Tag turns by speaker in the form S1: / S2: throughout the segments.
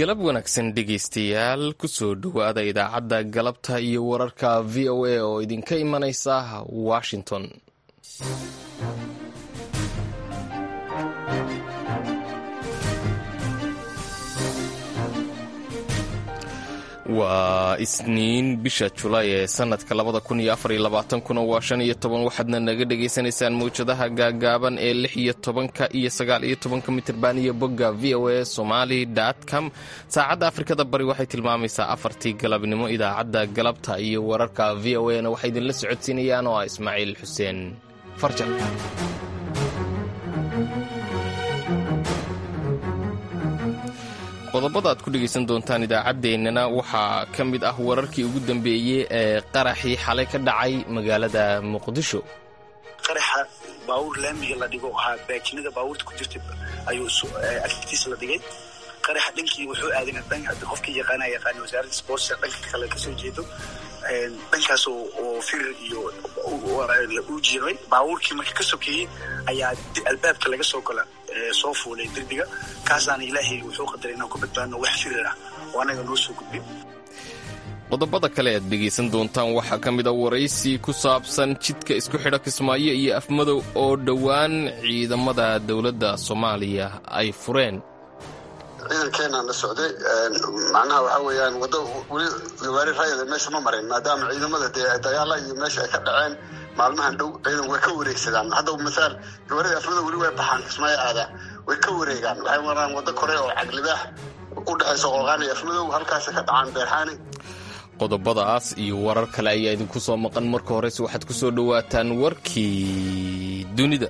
S1: galab wanaagsan dhegaystayaal kusoo dhowaada idaacadda galabta iyo wararka v o a oo idinka imanaysa washington waa isniin bisha julaay ee sanadka labada kun iyo afar iyo labaatankuna waa shan iyo toban waxaadna naga dhagaysanaysaan mawjadaha gaagaaban ee lix iyo tobanka iyo sagaal iyo tobanka mitirban iyo bogga v o a somali com saacadda afrikada bari waxay tilmaamaysaa afartii galabnimo idaacadda galabta iyo wararka v o a na waxay idinla socodsiinayaan oo ah ismaaciil xuseen farjan qodobada aad ku dhegaysan doontaan idaacaddeenana waxaa ka mid ah wararkii ugu dambeeyey ee qaraxii xalay ka dhacay magaalada muqdisho
S2: qaraxa baawur laamiga la dhigo ahaa baajinada baawurta ku jirta ayuu agtiisa la dhigay qaraxa dhankii wuxuu aadan qofkii yaqaana yaqaana wasaaradda sportska dhanka kale kasoo jeedo dhankaas oo firir iyo u jiray baawurkii marka ka sokeeyey ayaa albaabka laga soo gola soo fuulay derbiga kaasaana ilaahay wuxuu qadaray inaan ku badbaadno wax firir ah oo annaga noo soo gudbin
S1: qodobada kale aad dhegaysan doontaan waxaa ka mid a waraysi ku saabsan jidka isku xidha kismaayo iyo afmadow oo dhowaan ciidamada dowladda soomaaliya ay fureen
S3: ciidankeenaan la socday macnaha waxaa weeyaan waddo weli gawaari rayada meesha ma marin maadaama ciidamada dee dagaala iyo meesha ay ka dhaceen maalmahan dhow ciidan way ka wareegsadaan hadda masaal gawaarida afmada weli way baxaan kismaayo aada way ka wareegaan waxay maraan waddo kore oo caglibaax u dhexaysa qolqaan iyo afmadow halkaasa ka dhacaan beerxaani
S1: qodobadaas iyo warar kale ayaa idinku soo maqan marka horese waxaad ku soo dhowaataan warkii dunida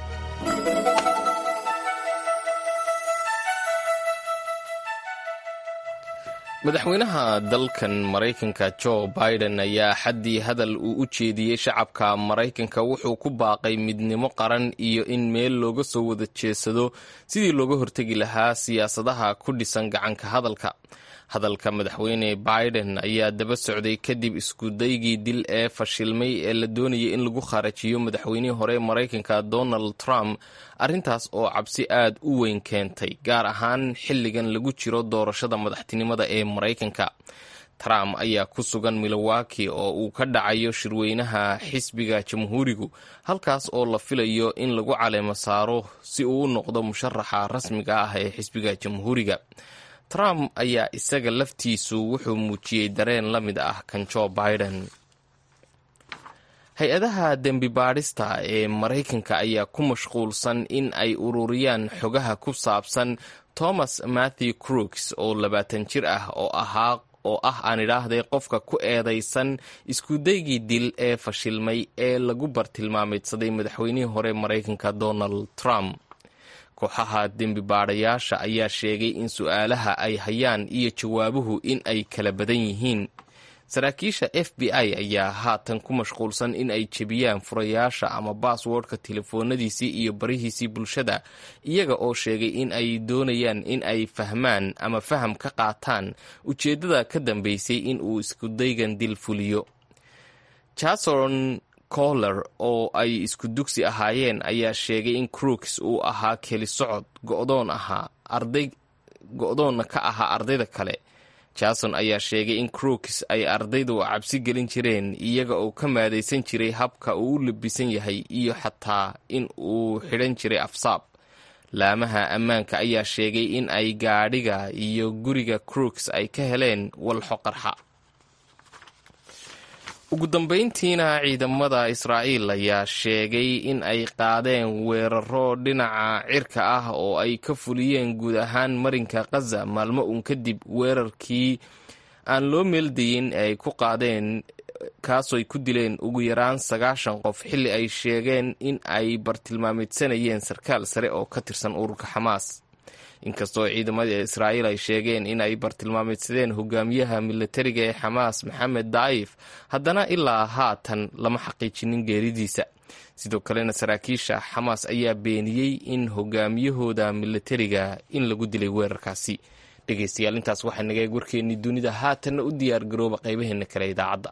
S1: madaxweynaha dalkan maraykanka jo biden ayaa xaddii hadal uu u jeediyey shacabka maraykanka wuxuu ku baaqay midnimo qaran iyo in meel looga soo wada jeesado sidii looga hortegi lahaa siyaasadaha ku dhisan gacanka hadalka hadalka madaxweyne biden ayaa daba socday kadib iskudaygii dil ee fashilmay ee la doonayay in lagu kharajiyo madaxweynihii hore maraykanka donald trump arrintaas oo cabsi aad u weyn keentay gaar ahaan xilligan lagu jiro doorashada madaxtinimada ee maraykanka trump ayaa ku sugan milowaki oo uu ka dhacayo shirweynaha xisbiga jamhuurigu halkaas oo la filayo in lagu caleemo saaro si uu u noqdo musharaxa rasmiga ah ee xisbiga jamhuuriga trump ayaa isaga laftiisu wuxuu muujiyey dareen la mid ah kan jo biden hay-adaha dembi baadhista ee maraykanka ayaa ku mashquulsan in ay ururiyaan xogaha ku saabsan thomas matthew crooks oo labaatan jir ah oo ahaa oo ah aan idhaahday qofka ku eedaysan iskudaygii dil ee fashilmay ee lagu bartilmaameedsaday madaxweynihii hore maraykanka donald trump kooxaha dembi baadhayaasha ayaa sheegay in su-aalaha ay hayaan iyo jawaabuhu in ay kala badan yihiin saraakiisha f b i ayaa haatan ku mashquulsan in ay jebiyaan furayaasha ama baaswordka telefoonadiisii iyo barihiisii bulshada iyaga oo sheegay in ay doonayaan in ay fahmaan ama faham ka qaataan ujeeddada ka dambeysay in uu iskudaygan dil fuliyo jason coller oo ay isku dugsi ahaayeen ayaa sheegay in crooks uu ahaa keli socod go'doon ahaa arday go-doonna ka ahaa ardayda kale jason ayaa sheegay in crooks ay ardaydu cabsi gelin jireen iyaga oo ka maadaysan jiray habka uu u labisan yahay iyo xataa in uu xidhan jiray afsaab laamaha ammaanka ayaa sheegay in ay gaadhiga iyo guriga crooks ay ka heleen walxo qarxa ugu dambayntiina ciidamada israa'iil ayaa sheegay in ay qaadeen weeraro dhinaca cirka ah oo ay ka fuliyeen guud ahaan marinka khaza maalmo uun kadib weerarkii aan loo meeldayin ee ay ku qaadeen kaasoo ay ku dileen ugu yaraan sagaashan qof xilli ay sheegeen in ay bartilmaameedsanayeen sarkaal sare oo ka tirsan ururka xamaas inkastoo ciidamada israa'iil ay sheegeen in ay bartilmaameedsadeen hogaamiyaha milatariga ee xamaas maxamed daa'if haddana ilaa haatan lama xaqiijinin geeridiisa sidoo kalena saraakiisha xamaas ayaa beeniyey in hogaamiyahooda milatariga in lagu dilay weerarkaasi dhegeystayaal intaas waxaa naga eeg warkeennii dunida haatanna u diyaar garooba qaybaheena kale idaacadda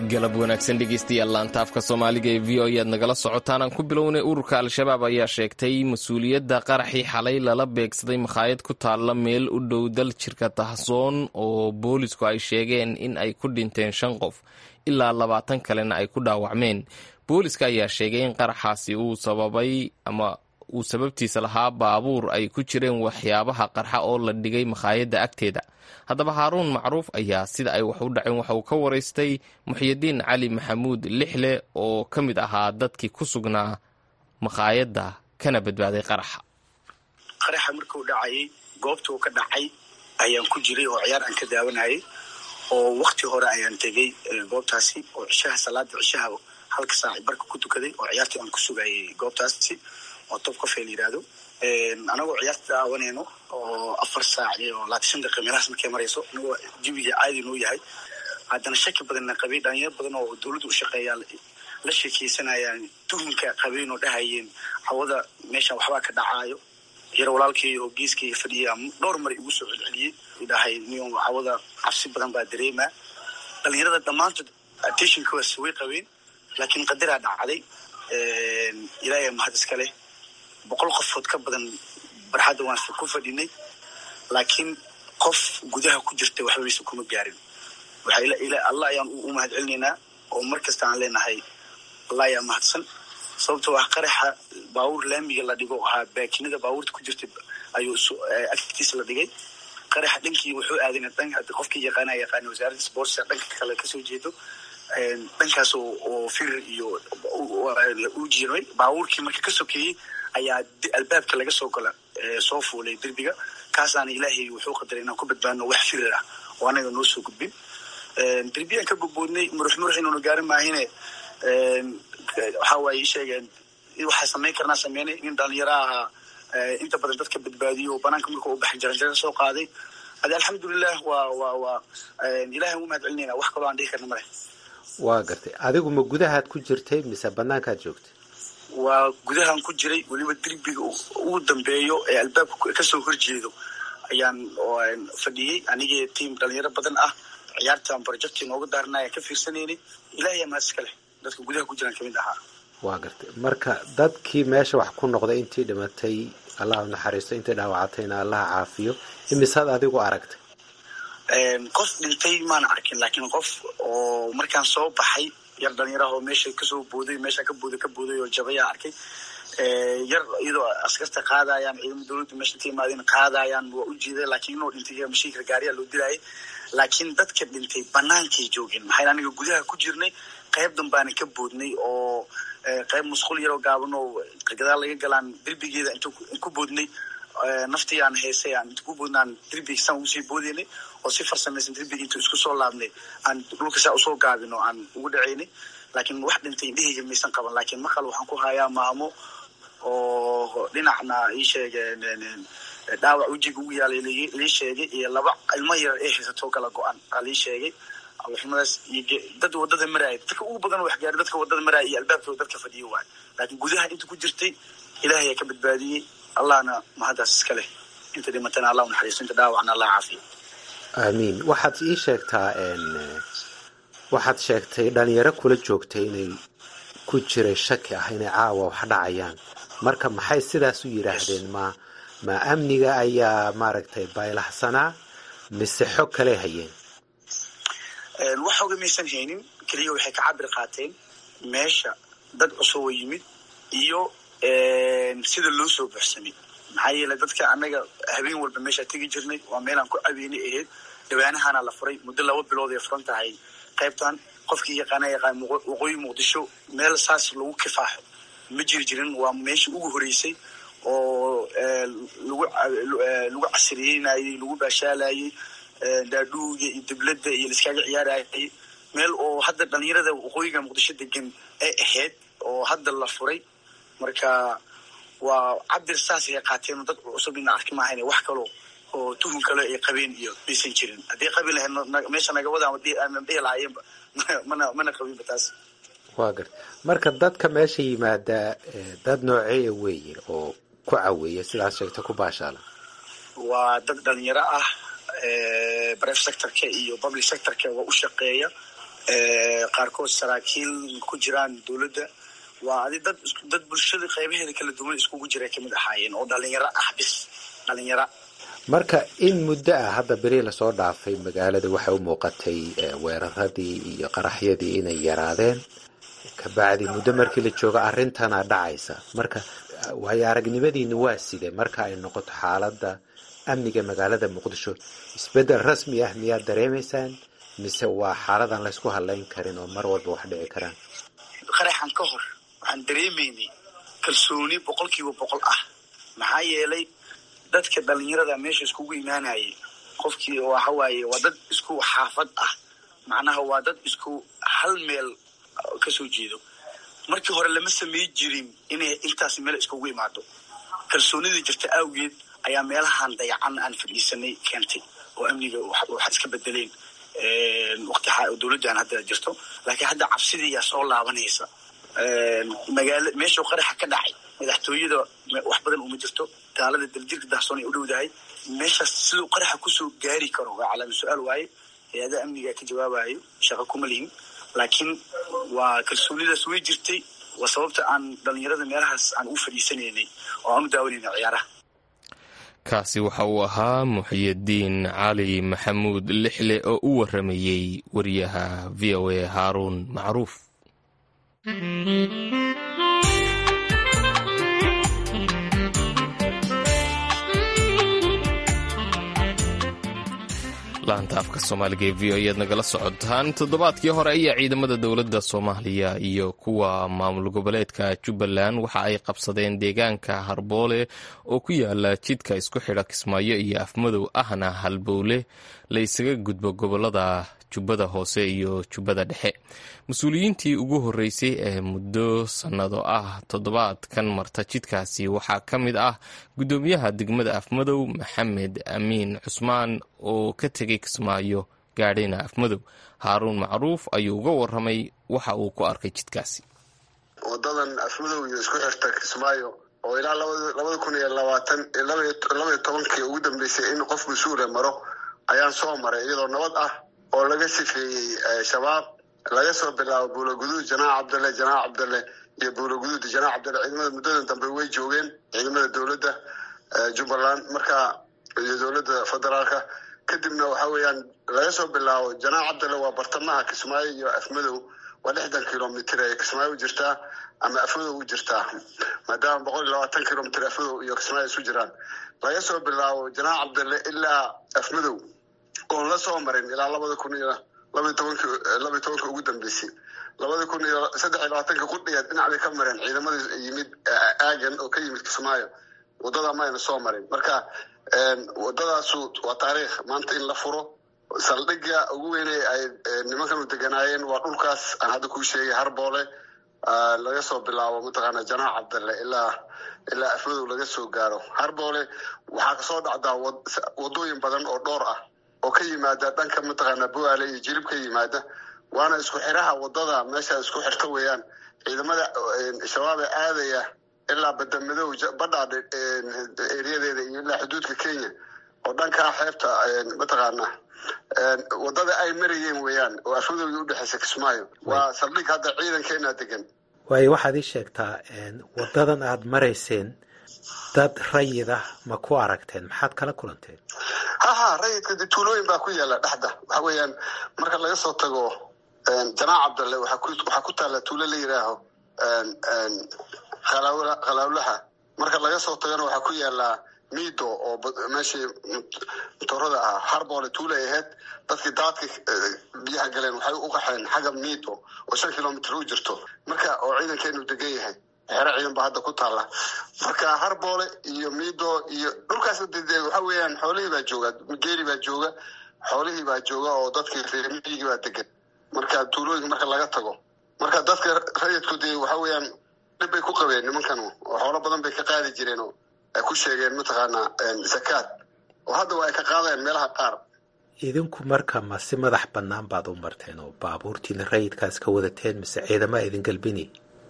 S1: galab wanaagsan dhegeystayaal laanta afka soomaaliga ee v o e aad nagala socotaan aan ku bilownay ururka al-shabaab ayaa sheegtay mas-uuliyadda qaraxii xalay lala beegsaday makhaayad ku taalla meel u dhow dal jirka tahsoon oo boolisku ay sheegeen in ay ku dhinteen shan qof ilaa labaatan kalena ay ku dhaawacmeen booliska ayaa sheegay in qaraxaasi uu sababay ama uu sababtiisa lahaa baabuur ay ku jireen waxyaabaha qarxa oo la dhigay makhaayadda agteeda haddaba haaruun macruuf ayaa sida ay wax u dhaceen waxa uu ka waraystay muxyidiin cali maxamuud lixle oo ka mid ahaa dadkii ku sugnaa makhaayadda kana badbaaday qaraxa
S2: qaraxa markuu dhacayay goobta uu ka dhacay ayaan ku jiray oo ciyaar aan ka daawanayay oo wakti hore ayaan tegey goobtaasi oo cishaha salaada cishaha halka saaci barka ku tukaday oo ciyaartii aan ku sugayay goobtaasi oo top cofe la yidhaahdo anagoo ciyaarta daawanayno oo afar saac iyo labaatan daqiiqa meelahaas markay marayso anagoo jawiga caadi noo yahay haddana shaki badanna qabay dhalinyaro badan oo dowladda u shaqeeyaa la sheekeysanayaan tuhunka qabeen oo dhahayeen hawada meeshan waxbaa ka dhacaayo yar walaalkay oo geeskayga fadhiya dhowr mar igu soo celceliyey dhahay niyo hawada cabsi badan baa dareemaa dhalinyarada dhammaantood attentionkaas way qabeen laakiin qadaraa dhacday ilaahay mahad iska leh boqol qofood ka badan barxadda waan ku fadhinay laakiin qof gudaha ku jirta waxbaysa kuma gaarin allah ayaan u mahad celinaynaa oo mar kasta aan leenahay allah ayaa mahadsan sababtoo ah qaraxa baabuur laamiga la dhigo ahaa baakinada baabuurta ku jirta ayuu agtiisa la dhigay qaraxa dhankii wuxuu aadan qofkii yaqaana yaqaana wasaaradda sportsa dhanka kale kasoo jeedo dhankaas oo firir iyo u jiray baabuurkii marka ka sokeeyey ayaa albaabka laga soo gala soo fuulay derbiga kaasaana ilaahay wuxuu qadaray inaan ku badbaadno wax firir ah oo anaga noo soo gudbin derbiyaan ka gudboodnay murux murux inuuna gaarin maahine waxa waaye sheegeen waxaa samayn karnaa sameynay nin dhalinyaro ahaa inta badan dadka badbaadiyo oo banaanka marka u baxay jaranjaro soo qaaday ade alxamdulilah waa waa waa ilahay ugu mahad celinayna wax kaloo aan dhihi karna male
S4: waa gartay adigu ma gudahaad ku jirtay mise banaankaad joogtay
S2: waa gudahaan ku jiray weliba derbiga ugu dambeeyo ee albaabka kasoo horjeedo ayaan fadhiyey anigii tiam dhalinyaro badan ah ciyaartan projecti nooga daarna ayaan ka fiirsanaynay ilahay amaad iska leh dadka gudaha ku jiraan kamid ahaa
S4: waa gartay marka dadkii meesha wax ku noqday intii dhimatay allah u naxariisto intii dhaawacatayna allaha caafiyo imisaad adigu aragtay
S2: qof dhintay maana arkin laakiin qof oo markaan soo baxay yar dhalinyaraha oo meesha kasoo booday meesha ka booday ka booday oo jabayaa arkay yar iyadoo askarta qaadayaan ciidamo dowladda meesha ka imaadeen qaadayaan waa u jiiday laakiin inuu dhintay mashiinka gaariyaa loo dilayay laakiin dadka dhintay banaankay joogeen maxaa aniga gudaha ku jirnay qayb danbaana ka boodnay oo qayb musqul yaroo gaaban oo gadaal laga galaan derbigeeda intu ku boodnay naftii aan heysay aan inta ku boodna aan derbiga saan ugusii boodeynay oo si farsamaysan derbiga intu isku soo laabnay aan dhulka saa usoo gaabin oo aan ugu dhaceynay laakiin wax dhintay indhahayga maysan qaban laakiin maqal waxaan ku hayaa maamo oo dhinacna ii sheegeen dhaawac wejiga ugu yaalay lii sheegay iyo laba ilmo yar ee haysatoo kala go-an aa lii sheegay alxumadaas iyo dad wadada maraaya dadka ugu badan wax gaari dadka wadada maraaya iyo albaabkooda dadka fadhiyo waay laakiin gudaha inta ku jirtay ilahay ayaa ka badbaadiyey allahna mahaddaas iska leh inta dhimatana allah u naxariisto inta dhaawacna allah caafiyo
S4: aamiin waxaad ii sheegtaa waxaad sheegtay dhalinyaro kula joogtay inay ku jiray shaki ah inay caawa wax dhacayaan marka maxay sidaas u yidhaahdeen ma ma amniga ayaa maaragtay baylahsanaa mise xog kale hayeen
S2: wax xoga maysan haynin keliya waxay ka cabir qaateen meesha dad cusub oo yimid iyo sida loo soo buxsamay maxaa yeelay dadka annaga habeen walba meeshaa tegi jirnay waa meelaan ku cabeynay ahayd dhawaanahaana la furay muddo laba bilood ay furan tahay qaybtan qofkii yaqaana yaqaan waqooyi muqdisho meel saas lagu kifaaxo ma jiri jirin waa meeshii ugu horeysay oo lagu casriyeynayey lagu baashaalayey daadhuuga iyo dibladda iyo laiskaaga ciyaarayay meel oo hadda dhalinyarada waqooyiga muqdisho degan ay ahayd oo hadda la furay marka waa cabir saasay qaateen dad cusub ina arki maahayn wax kalo oo tuhun kale ay qabeen iyo maysan jirin haddii qabi lahayd meesha nagawada ama dhihi lahaayeenba mana mana qabinba taas
S4: waa garta marka dadka meesha yimaada dad nooceeya weeye oo ku caweeya sidaas sheegta ku baashaala
S2: waa dad dhalinyaro ah bref sectorka iyo public sectorka waa u shaqeeya qaarkood saraakiil ku jiraan dowladda waa adi dad dad bulshada qaybaheeda kala duwan iskugu jira kamid ahaayeen oo dhalinyaro ah bis dhalinyaro
S4: marka in muddo ah hadda beri lasoo dhaafay magaalada waxay u muuqatay weeraradii iyo qaraxyadii inay yaraadeen kabacdi muddo markii la joogo arrintana dhacaysa marka waayo aragnimadiina waa side marka ay noqoto xaaladda amniga magaalada muqdisho isbeddel rasmi ah miyaad dareemaysaan mise waa xaaladan laysku hadlayn karin oo mar walba wax dhici karaan
S2: qaraxan ka hor waxaan dareemaynay kalsooni boqol kiiba boqol ah maxaa yeelay dadka dhalinyarada meesha iskugu imaanayay qofkii waxa waaye waa dad isku xaafad ah macnaha waa dad isku hal meel kasoo jeedo markii hore lama samey jirin inay intaas meel iskugu imaado kalsoonida jirta awgeed ayaa meelahan dayacan aan fadhiisanay keentay oo amniga waxa iska bedeleen waqti dowladdan hadda jirto laakiin hadda cabsidii yaa soo laabanaysa magaala meeshuu qaraxa ka dhacay madaxtooyada wax badan uma jirto gaalada daljirka dahsoon ay u dhowdahay meeshaas siduu qaraxa kusoo gaari karo waa calaama su-aal waaye hay-adaha amniga ka jawaabayo shaqo kuma lihin laakiin waa kalsoonidaas way jirtay waa sababta aan dhalinyarada meelahaas aan u fadhiisanaynay oo aan u daawanayna ciyaaraha
S1: kaasi waxa uu ahaa muxiyadiin cali maxamuud lixle oo u waramayey wariyaha v o a haaruun macruuf laanta afka soomaaliga ee v o ayaad nagala socotaan toddobaadkii hore ayaa ciidamada dowladda soomaaliya iyo kuwa maamul goboleedka jubbaland waxa ay qabsadeen deegaanka harboole oo ku yaala jidka isku xidha kismaayo iyo afmadow ahna halbowle la isaga gudbo gobolada jubbada hoose iyo jubbada dhexe mas-uuliyiintii ugu horreysay ee muddo sannado ah toddobaadkan marta jidkaasi waxaa ka mid ah guddoomiyaha degmada afmadow maxamed amiin cusmaan oo ka tegay kismaayo gaadhayna afmadow haaruun macruuf ayuu uga waramay waxa uu ku arkay jidkaasi
S3: wadadan afmadow iyo isku xirta kismaayo oo ilaa labada kun iyo labaatan labaiyo tobankii ugu dambeysay in qof mas-uula maro ayaan soo maray iyadoo nabad ah oo laga sifeeyey shabaab laga soo bilaabo buulaguduud janaac cabdalle janaac cabdalle iyo buulaguduud janaac cabdalle ciidamada muddadan dambe way joogeen ciidamada dowladda jubbaland marka iyo dowladda federaalka kadibna waxa weeyaan laga soo bilaabo janaac cabdalle waa bartamaha kismaayo iyo afmadow waa lixdan kilomitr ee kismaayo u jirtaa ama afmadow u jirtaa maadaama boqol iyo labaatan kilomitr afmadow iyo kismaayo isu jiraan laga soo bilaabo janaac cabdalle ilaa afmadow oon la soo marin ilaa labada kun iyo labaiy tobanki labaiy tobanka ugu dambeysay labada kun iyo saddex iyo labaatanka qudhigeed dhinac bay ka mareen ciidamadii yimid aagan oo ka yimid kismaayo wadada mayna soo marin marka wadadaasu waa taariikh maanta in la furo saldhigga ugu weynay ay nimankanu deganaayeen waa dhulkaas aan hadda kuu sheegay harboole laga soo bilaabo mataqaana janaac cabdalle ilaa ilaa afmadow laga soo gaaro harboole waxaa kasoo dhacdaa wadooyin badan oo dhowr ah oo ka yimaada dhanka mataqaana buaale iyo jirib ka yimaada waana isku xiraha wadada meesha isku xirta weeyaan ciidamada shabaab ee aadaya ilaa badamadow badhaadh eriyadeeda iyo ilaa xuduudka kenya oo dhankaa xeebta mataqaana wadada ay marayeen weeyaan oo afmadowga udhexeysa kismaayo waa saldhig hadda ciidankeena degan
S4: waayo waxaad ii sheegtaa wadadan aad marayseen dad rayid ah ma ku aragteen maxaad kala kulanteen
S3: ha ha rayidka de tuulooyin baa ku yaala dhexda waxa weeyaan marka laga soo tago janaac cabdalle waxaa ku taalla tuulo la yidhaaho khalaawlaha marka laga soo tagana waxaa ku yaala mido oo meeshii motorada ah harboole tuulay ahayd dadkii daadka biyaha galeen waxay u qaxeen xagga mido oo shan kilomitr u jirto marka oo ciidankeenu degan yahay xero ciidan baa hadda ku taalla marka harboole iyo mido iyo dhulkaas waxa weeyaan xoolihii baa jooga geeli baa jooga xoolihii baa jooga oo dadkii reermiyigii baa degan marka tuulooyinka marka laga tago marka dadka rayidku dee waxa weeyaan dhib bay ku qabeen nimankan oo xoolo badan bay ka qaadi jireen oo ay ku sheegeen mataqaana zakaad oo haddaba ay ka qaadeen meelaha qaar
S4: idinku marka ma si madax bannaan baad u marteen oo baabuurtiina rayidkaas ka wadateen mise ciidama idin galbinay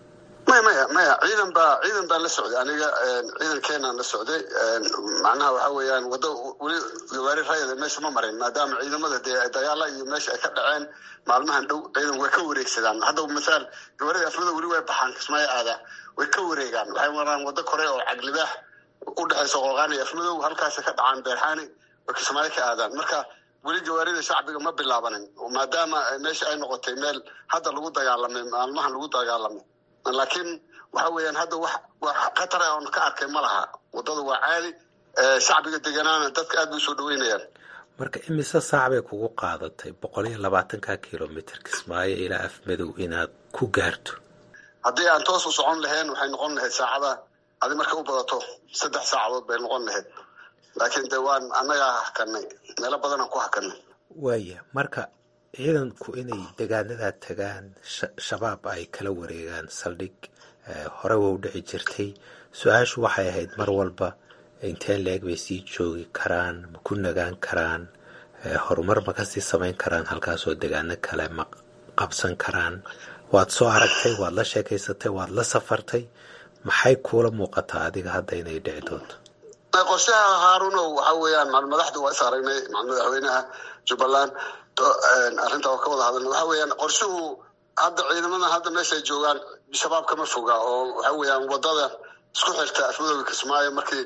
S3: maya maya maya ciidan baa ciidan baa la socday aniga ciidankeenaan la socday macnaha waxa weeyaan waddo weli gawaari rayada meesha ma marin maadaama ciidamada dee dagaala iyo meesha ay ka dhaceen maalmahan dhow ciidan way ka wareegsadaan hadda masaal gawaarida afmada weli way baxaan kismaayo aada way ka wareegaan waxay maraan waddo kore oo caglibaax u dhexaysa qooqaan iyo afmadow halkaasa ka dhacaan beerxaani way kismaayo ka aadaan marka weli gawaarida shacbiga ma bilaabanin maadaama meesha ay noqotay meel hadda lagu dagaalamay maalmahan lagu dagaalamay laakiin waxa weeyaan hadda wax wax khatar ah oon ka arkay ma laha waddada waa caadi shacbiga deganaana dadka aad bay usoo dhaweynayaan
S4: marka imise saac bay kugu qaadatay boqol iyo labaatanka kilomitr kismaayo ilaa afmadow inaad ku gaarto
S3: haddii aan toos u socon lahayn waxay noqon lahayd saacada adi markay u badato saddex saacadood bay noqon lahayd laakiin de waan annagaa hakanay meelo badanaan ku hakanay
S4: waaya marka ciidanku inay degaanadaa tagaan shabaab ay kala wareegaan saldhig hore wa u dhici jirtay su-aashu waxay ahayd mar walba inteen la-eg bay sii joogi karaan ma ku nagaan karaan horumar ma kasii samayn karaan halkaasoo degaano kale ma qabsan karaan waad soo aragtay waad la sheekaysatay waad la safartay maxay kuula muuqataa adiga hadda inay dhici doonto
S3: qorshaha haarunow waxa weeyaan madaxda waa is aragnay madaxweynaha jubbaland arrinta oo ka wada hadalna waxa weeyaan qorshuhu hadda ciidamada hadda meeshay joogaan shabaab kama foga oo waxa weeyaan wadada isku xirta afmadooda kismaayo markii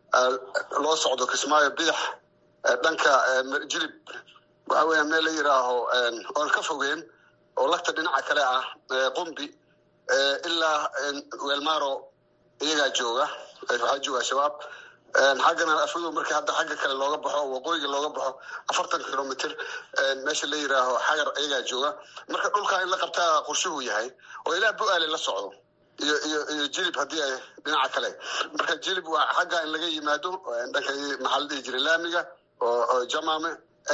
S3: loo socdo kismaayo bidax dhanka jilib waxa weeyaan meel la yiraaho oon ka fogeen oo lagta dhinaca kale ah qumbi ilaa weelmaro iyagaa jooga waxaa jooga shabaab xaggana afmadow markii hadda xagga kale looga baxo waqooyiga looga baxo afartan kilomitr meesha la yiraaho xagar iyagaa jooga marka dhulkaa in la qabtaa qorshuhu yahay oo ilaa bu-aale la socdo iyo iyo iyo jilib haddii ay dhinaca kale marka jilib waa xagga in laga yimaado dhanka maxaa la dhihi jiray laamiga oo jamaame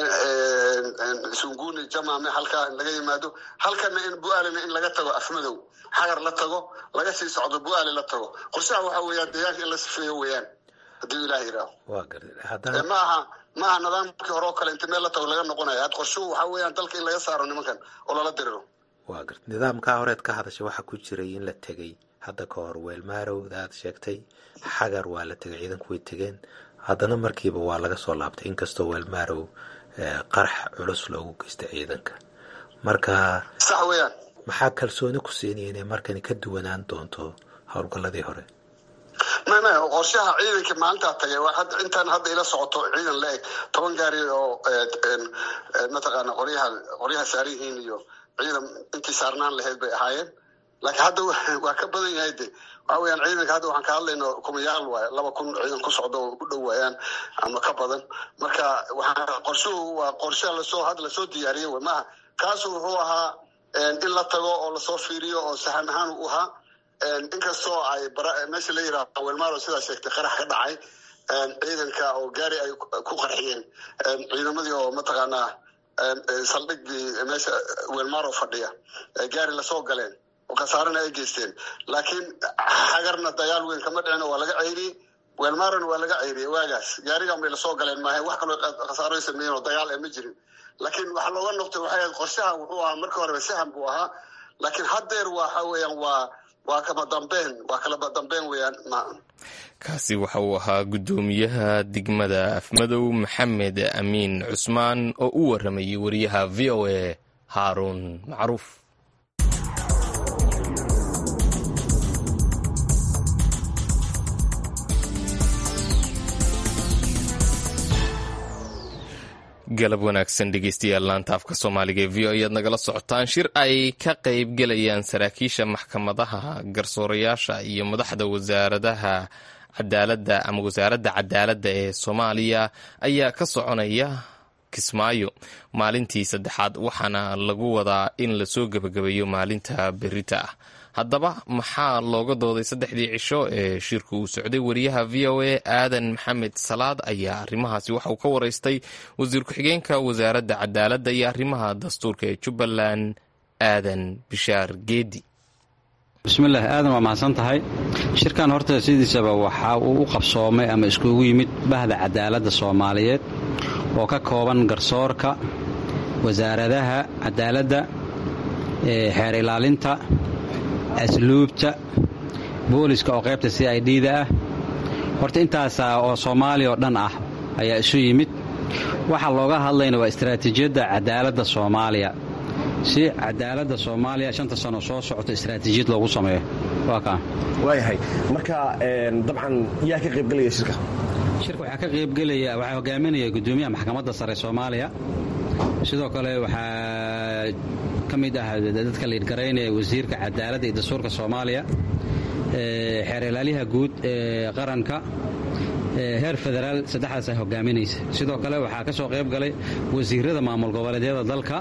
S3: sunguni jamaame halkaa in laga yimaado halkana in bu-aalena in laga tago afmadow xagar la tago laga sii socdo bu-aale la tago qorshaha waxa weeyaan deegaanka in la sifeeyo weeyaan haddii ilaah yidhaaho maaha maaha nidaamkii hore oo kale inta meel la tago laga noqonaya had qorshuhu waxa weeyaan dalka in laga saaro nimankan oo lala diriro
S4: waa garta nidaamkaa horeed ka hadashay waxaa ku jiray in la tegey hadda ka hor weelmaarowda aad sheegtay xagar waa la tegay ciidanku way tegeen haddana markiiba waa laga soo laabtay inkastoo weelmaarow qarax culus loogu geystay ciidanka marka
S3: sax weeyaan
S4: maxaa kalsooni ku siinaya inay markani ka duwanaan doonto howlgalladii hore
S3: may may qorshaha ciidankii maalintaa tagay intaan hadda ila socoto ciidan la eg toban gaari oo mataqaana qoryaha qoryaha saaran yihiin iyo ciidan intii saarnaan lahayd bay ahaayeen laakiin hadda waa ka badan yahay de waxa weyaan ciidanka hadda waxaan ka hadlayno kumayaal waay laba kun ciidan ku socdo oo ku dhow waayaan ama ka badan marka waxaa qorshuhu waa qorshe lasoo hadda lasoo diyaariyey way maaha kaasu wuxuu ahaa in la tago oo lasoo fiiriyo oo sahan ahaan u ahaa inkastoo ay meesha la yiraahdo welmaro sidaa sheegtay qarax ka dhacay ciidanka oo gaari ay ku qarxiyeen ciidamadii oo mataqaanaa saldhigdii meesha welmaro fadhiya gaari lasoo galeen oo khasaarana ay geysteen laakiin xagarna dagaal weyn kama dhicin oo waa laga ceyriyey welmarona waa laga ceyriyey waagaas gaarigan bay lasoo galeen maaha wax kaloo khasaaro sameeyeen oo dagaal ma jirin laakiin waxaa looga noqtay waxay ahayd qorshaha wuxuu ahaa markii horeba sahan buu ahaa laakiin haddeer waxa weeyaan waa waa kama dambeen waa kalaba dambeen weeyaan
S1: kaasi waxa uu ahaa guddoomiyaha degmada afmadow maxamed amiin cusmaan oo u waramayay wariyaha v o a haaruun macruuf galab wanaagsan dhegeystayaal laanta afka soomaaliga ee v o ayaad nagala socotaan shir ay ka qayb gelayaan saraakiisha maxkamadaha garsoorayaasha iyo madaxda wasaaradaha cadaaladda ama wasaaradda cadaaladda ee soomaaliya ayaa ka soconaya kismaayo maalintii saddexaad waxaana lagu wadaa in lasoo gebagabeeyo maalinta berita ah haddaba maxaa looga dooday saddexdii cisho ee shirku uu socday wariyaha v o a aadan maxamed salaad ayaa arrimahaasi waxa uu ka waraystay wasiir ku-xigeenka wasaaradda cadaaladda iyo arrimaha dastuurka ee jubbaland aadan bishaar geedi
S5: bismillaah aadan waa mahadsan tahay shirkan horta sidiisaba waxa uu u qabsoomay ama iskugu yimid bahda cadaaladda soomaaliyeed oo ka kooban garsoorka wasaaradaha cadaaladda xeer ilaalinta asluubta booliska oo qaybta c i d da ah horta intaasaa oo soomaaliya oo dhan ah ayaa isu yimid waxaa looga hadlayna waa istaraatiijiyadda cadaaladda soomaaliya si cadaaladda soomaaliya shanta sano soo socota istaraatiijiyad loogu sameeyo waa kaa
S6: waayahay marka dabcan yaa ka qaybgelaya shirka
S5: shirka waxaa ka qaybgelaya waxaa hogaaminaya gudoomiyaha maxkamadda sare soomaaliya sidoo kale waxaa ka mid ah dadka liidgaraynaya wasiirka cadaaladda iyo dastuurka soomaaliya xeer ilaalyaha guud ee qaranka heer federaal saddexdaas ay hogaaminaysa sidoo kale waxaa ka soo qayb galay wasiirada maamul goboleedyada dalka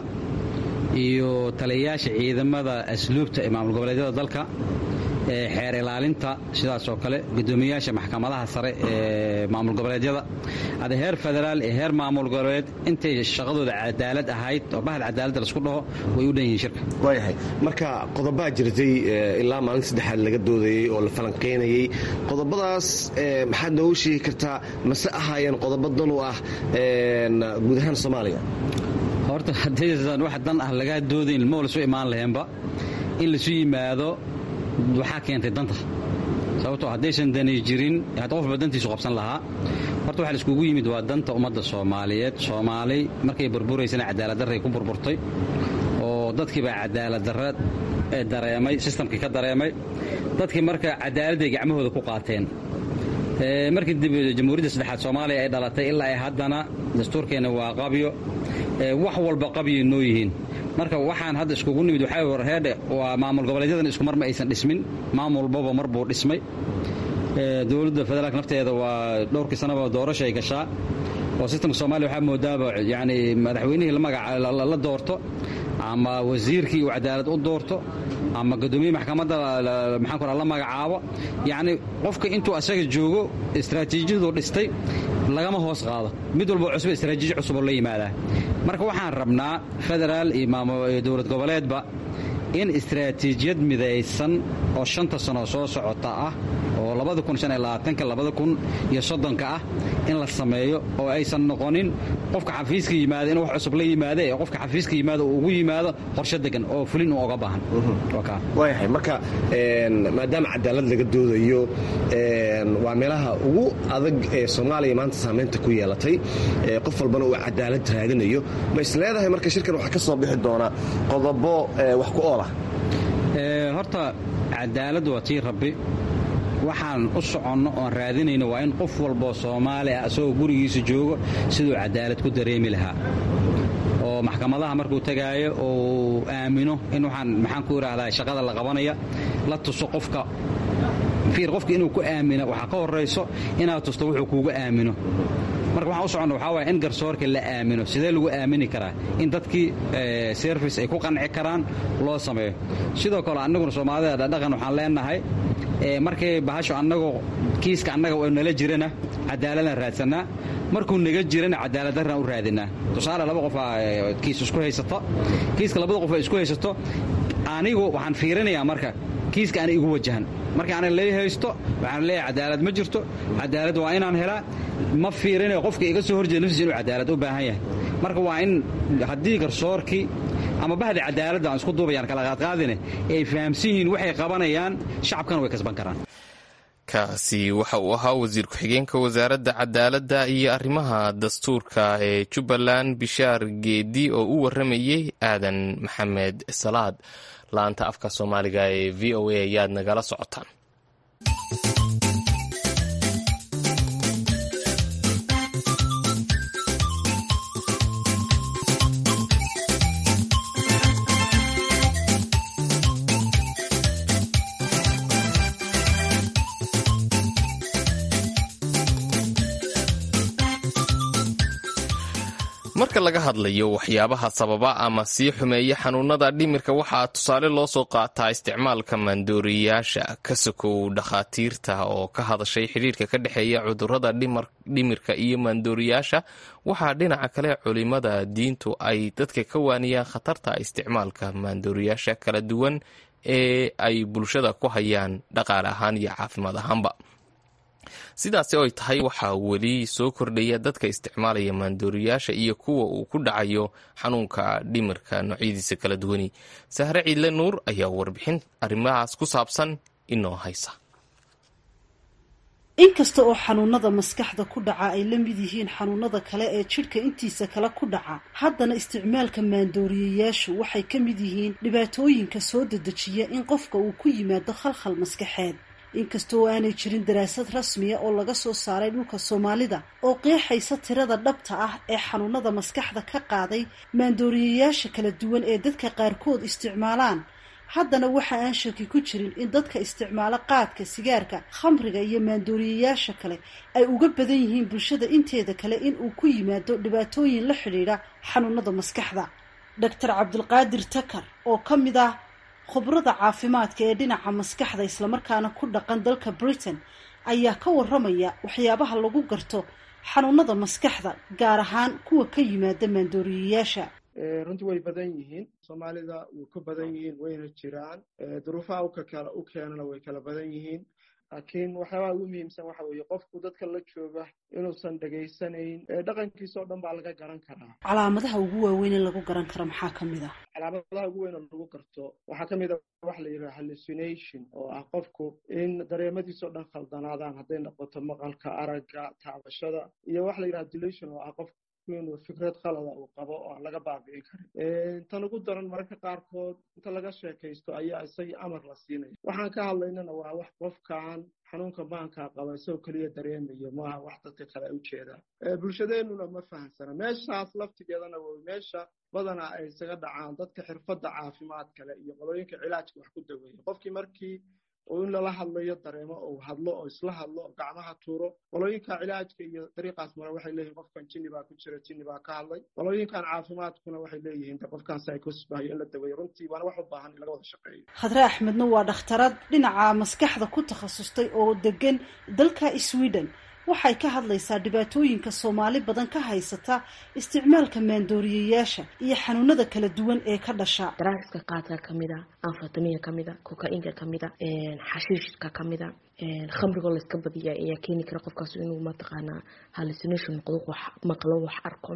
S5: iyo taliyayaasha ciidamada asluubta ee maamul goboleedyada dalka xeer ilaalinta sidaasoo kale gudoomiyayaasha maxkamadaha sare ee maamul goboleedyada ada heer federaal iyo heer maamul goboleed intay shaqadooda cadaalad ahayd oo bahal cadaaladda laisku dhaho way u dhan yihiin shirka
S6: waayahay marka qodobaa jirtay ilaa maalinta saddexaad laga doodayey oo la falanqaynayey qodobadaas maxaad noogu sheegi kartaa mase ahaayeen qodobo dan u ah guud ahaan soomaaliya
S5: horta haddaysan wax dan ah lagaa doodayn ma lasu imaan laheenba in laisu yimaado waxaa keentay danta sababtoo haddaysan dani jirin hadda qofba dantiisu qabsan lahaa horta waxa laiskugu yimid waa danta ummadda soomaaliyeed soomaali markay burburaysana cadaaladdarray ku burburtay oo dadkii baa cadaaladdarra dareemay sistamkii ka dareemay dadkii marka cadaaladday gacmahooda ku qaateen markii dib jamhuuriyadda saddexaad soomaaliya ay dhalatay ilaa ay haddana dastuurkeenna waa qabyo wax walba qabyoy noo yihiin marka waxaan hadda iskugu nimid waxaa warheedhe waa maamul goboleedyadan iskumar ma aysan dhismin maamul walbaba mar buu dhismay dowladda federaalk nafteeda waa dhowrkii sanaba doorasho ay gashaa oo sistamka soomaliya waxaa moodaaba yani madaxweynihii la doorto ama wasiirkii uu cadaalad u doorto ama guddoomiye maxkamadda maxaan ku la magacaabo yacni qofka intuu asaga joogo istaraatiijiyadu dhistay lagama hoos qaado mid walba cusub istaraatiiji cusuboo la yimaadaa marka waxaan rabnaa federaal iyo dowlad goboleedba in istaraatiijiyad midaysan oo shanta sano soo socota ah oo labadakunyosoddonka ah in la sameeyo oo aysan noqonin qofka xafiiska yimaada inuu wax cusub la yimaada ee qofka xafiiska yimaada uu ugu yimaado qorshe degan oo fulin uu oga baahan
S6: waayahay marka maadaama cadaalad laga doodayo waa meelaha ugu adag ee soomaaliya maanta saamaynta ku yeelatay qof walbana uu cadaalad raadinayo ma is leedahay marka shirkan waxaa ka soo bixi doona qodobo wax ku oola
S5: horta cadaaladdu waa tii rabbi waxaan u soconno oon raadinayno waa in qof walboo soomaali ah isagoo gurigiisa joogo siduu cadaalad ku dareemi lahaa oo maxkamadaha markuu tagaayo uu aamino in waxaan maxaan ku idhaahdaa shaqada la qabanaya la tuso qofka fiir qofka inuu ku aamino waxaa ka horrayso inaad tusto wuxuu kuuga aamino marka waxaan u soconna waxaa waaya in garsoorka la aamino sidee lagu aamini karaa in dadkii service ay ku qanci karaan loo sameeyo sidoo kale annaguna soomaalida dhadhaqan waxaan leenahay markay bahasho annagoo kiiska annaga oo nala jirana cadaaladaan raadsannaa markuu naga jirana cadaaladdaraan u raadinaa tusaale laba qofaa kiis isku haysato kiiska labada qof ay isku haysato anigu waxaan fiirinayaa marka kiiska ana igu wajahan marka ana lay haysto waxaan leeyahay cadaalad ma jirto cadaalad waa inaan helaa ma fiirinayo qofka iga soo horjeeda naftiisa inuu cadaalad u baahan yahay marka waa in haddii garsoorkii ama bahdi cadaaladda aan isku duubayaan kala qaadqaadine ay fahamsan yihiin waxay qabanayaan shacabkana way kasban karaan
S1: kaasi waxa uu ahaa wasiir ku-xigeenka wasaaradda cadaaladda iyo arrimaha dastuurka ee jubbaland bishaar geedi oo u warramayey aadan maxamed salaad laanta afka soomaaliga ee v o a ayaad nagala socotaan marka laga hadlayo waxyaabaha sababa ama sii xumeeya xanuunada dhimirka waxaa tusaale loo soo qaataa isticmaalka maandooriyayaasha ka sokow dhakhaatiirta oo ka hadashay xidhiirka ka dhexeeya cudurada dhimirka iyo maandooriyaasha waxaa dhinaca kale culimada diintu ay dadka ka waaniyaan khatarta isticmaalka maandooriyaasha kala duwan ee ay bulshada ku hayaan dhaqaale ahaan iyo caafimaad ahaanba sidaasi oy tahay waxaa weli soo kordhaya dadka isticmaalaya maandooriyaasha iyo kuwa uu ku dhacayo xanuunka dhimirka noocyadiisa kala duwani sahre ciidle nuur ayaa warbixin arrimahaas ku saabsan inoo haysa
S7: inkasta oo xanuunada maskaxda ku dhaca ay la mid yihiin xanuunada kale ee jidhka intiisa kale ku dhaca haddana isticmaalka maandooriyayaashu waxay ka mid yihiin dhibaatooyinka soo dedejiya in qofka uu ku yimaado khalkhal maskaxeed inkasta oo aanay jirin daraasad rasmiya oo laga soo saaray dhulka soomaalida oo qeexaysa tirada dhabta ah ee xanuunada maskaxda ka qaaday maandooriyayaasha kala duwan ee dadka qaarkood isticmaalaan haddana waxa aan shaki ku jirin in dadka isticmaalo qaadka sigaarka khamriga iyo maandooriyayaasha kale ay uga badan yihiin bulshada inteeda kale in uu ku yimaado dhibaatooyin la xidhiidha xanuunada maskaxda doctor cabdulqaadir takar oo ka mid ah khubrada caafimaadka ee dhinaca maskaxda islamarkaana ku dhaqan dalka britain ayaa ka waramaya waxyaabaha lagu garto xanuunada maskaxda gaar ahaan kuwa ka yimaada maandooriyayaasha
S8: runtii way badan yihiin soomaalida way ku badan yihiin wayna jiraan duruufaha ukakala u keenana way kala badan yihiin laakiin waxyaabaha ugu muhiimsan waxa weeye qofku dadka la jooga inuusan dhegaysanayn dhaqankiisa oo dhan baa laga garan karaa
S7: calaamadaha ugu waaweyn ee lagu garan karo maxaa ka mid ah
S8: calaamadaha ugu weyn oo lagu garto waxaa ka mid a waxa la yidhaha hallucination oo ah qofku in dareemadiisa oo dhan khaldanaadaan hadday noqoto maqalka aragga taabashada iyo waxa la yidhaha delusion oo ah qofku inuu fikrad qalada uu qabo oo aan laga baabi'in karin tan ugu daran mararka qaarkood inta laga sheekaysto ayaa isagii amar la siinaya waxaan ka hadlaynana waa wax qofkan xanuunka maankaa qaba isagoo keliya dareemayo maaha wax dadka kale ay ujeedaan bulshadeenuna ma fahamsana meeshaas laftigeedana w meesha badanaa ay isaga dhacaan dadka xirfadda caafimaad kale iyo qolooyinka cilaajka wax ku daweeya qofkii markii oo in lala hadlayo dareemo oo hadlo oo isla hadlo oo gacmaha tuuro qolooyinka cilaajka iyo dariiqaas mare waxay leeyihin qofkan jinni baa ku jira jinni baa ka hadlay qolooyinkan caafimaadkuna waxay leeyihiin de qofkan psychosis baayo in la daweeyo runtii waana wax u baahan in laga wada shaqeeyo
S7: khadre axmedna waa dhakhtarad dhinaca maskaxda ku takhasustay oo degan dalka sweden waxay ka hadlaysaa dhibaatooyinka soomaali badan ka haysata isticmaalka maandooriyayaasha iyo xanuunada kala duwan ee ka dhasha
S9: daraagiska qaadka kamid a anfatamiga kamid a koka-inka kamid a xashiishka kamid a khamrigoo layska badiya ayaa keeni kara qofkaas inuu mataqaanaa hallucination noqdo wax maqlo wax arko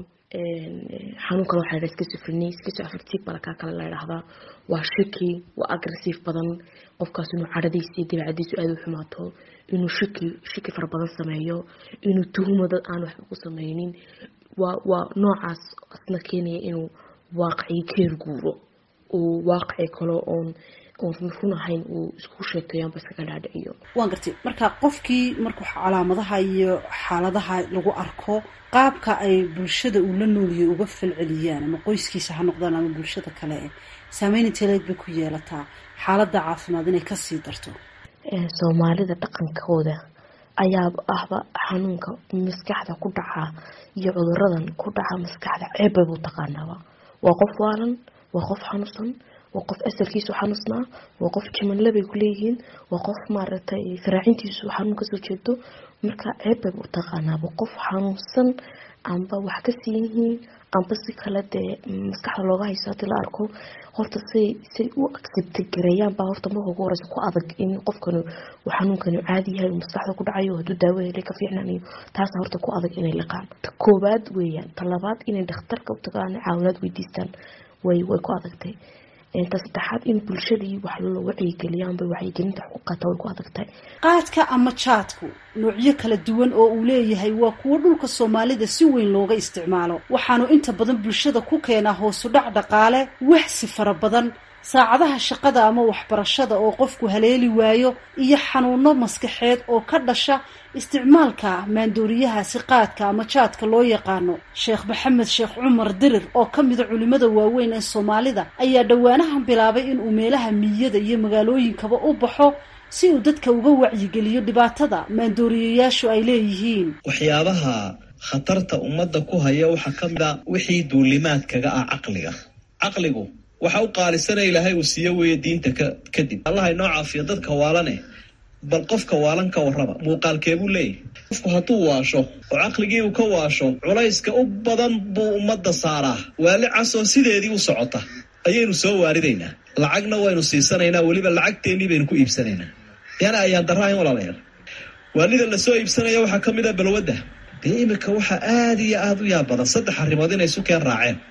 S9: xanuun kale waxaa schizophrenia schizoaffective balakaa kale la idhaahdaa waa shaki waa aggressive badan qofkaas inuu cadhadiisa iyo dabeecadiisu aada u xumaato inuu shaki shaki fara badan sameeyo inuu tuhumo dad aan waxba ku sameynin waa waa noocaas asna keenaya inuu waaqicii keer guuro uu waaqici kale oon oon run ahayn uu isku sheekeeyo amba iskaga dhaadhiciyo
S7: waan gartay marka qofkii markuu calaamadaha iyo xaaladaha lagu arko qaabka ay bulshada uu la nooliyay uga falceliyaan ama qoyskiisa ha noqdaan ama bulshada kale e saameyn inteleed bay ku yeelataa xaaladda caafimaad inay kasii darto
S9: soomaalida dhaqankooda ayaa ahba xanuunka maskaxda ku dhaca iyo cuduradan ku dhaca maskaxda ceebbay buu taqaanaaba waa qof waalan waa qof xanuunsan waa qof asalkiisu xanuusnaa waa qof jimanle bay kuleeyihiin waa qof maaragtay faraacintiisu xanuun kasoo jeedo marka ceebbay buu taqaanaaba qof xanuunsan amba wax ka siin yihiin amba si kale dee maskaxda looga hayso hadii la arko horta say say u accepta gareeyaan baa horta marka ugu horeysa ku adag in qofkani uu xanuunkani caadi yahay uu maskaxda ku dhacayo hadduu daawo helay ka fiicnanayo taasa horta ku adag inay liqaan ta koowaad weeyaan ta labaad inay dhakhtarka u tagaan caawinaad weydiistaan way way ku adagtay ta saddexaad in bulshadii wax la wacyigeliyaanba wacyigelinta xuquuqata way ku adagtahay
S7: qaadka ama jaadku noocyo kala duwan oo uu leeyahay waa kuwo dhulka soomaalida si weyn looga isticmaalo waxaanu inta badan bulshada ku keenaa hoosu dhac dhaqaale waxsi fara badan saacadaha shaqada ama waxbarashada oo qofku haleeli waayo iyo xanuuno maskaxeed oo ka dhasha isticmaalka maandooriyahaasi qaadka ama jaadka loo yaqaano sheekh maxamed sheekh cumar dirir oo ka mida culimada waaweyn ee soomaalida ayaa dhowaanahan bilaabay inuu meelaha miyada iyo magaalooyinkaba u baxo si uu dadka uga wacyigeliyo dhibaatada maandooriyayaashu ay leeyihiin
S10: waxyaabaha khatarta ummadda ku haya waxaa ka mid a wixii duulimaadkaga ah caqliga caqligu waxa u qaalisana ilaahay uu siiyo weeye diinta ka kadib allaha inoo caafiya dadka waalane bal qofka waalan ka warraba muuqaalkeebuu leeyahy qofku hadduu waasho oo caqligii uu ka waasho culayska u badan buu ummadda saaraa waali casoo sideedii u socota ayaynu soo waaridaynaa lacagna waynu siisanaynaa weliba lacagteennii baynu ku iibsanaynaa yana ayaan daraahayn walaalayaal waalida lasoo iibsanaya waxaa ka mid a balwadda dee iminka waxaa aada iyo aada u yaab badan saddex arrimood inay isu keen raaceen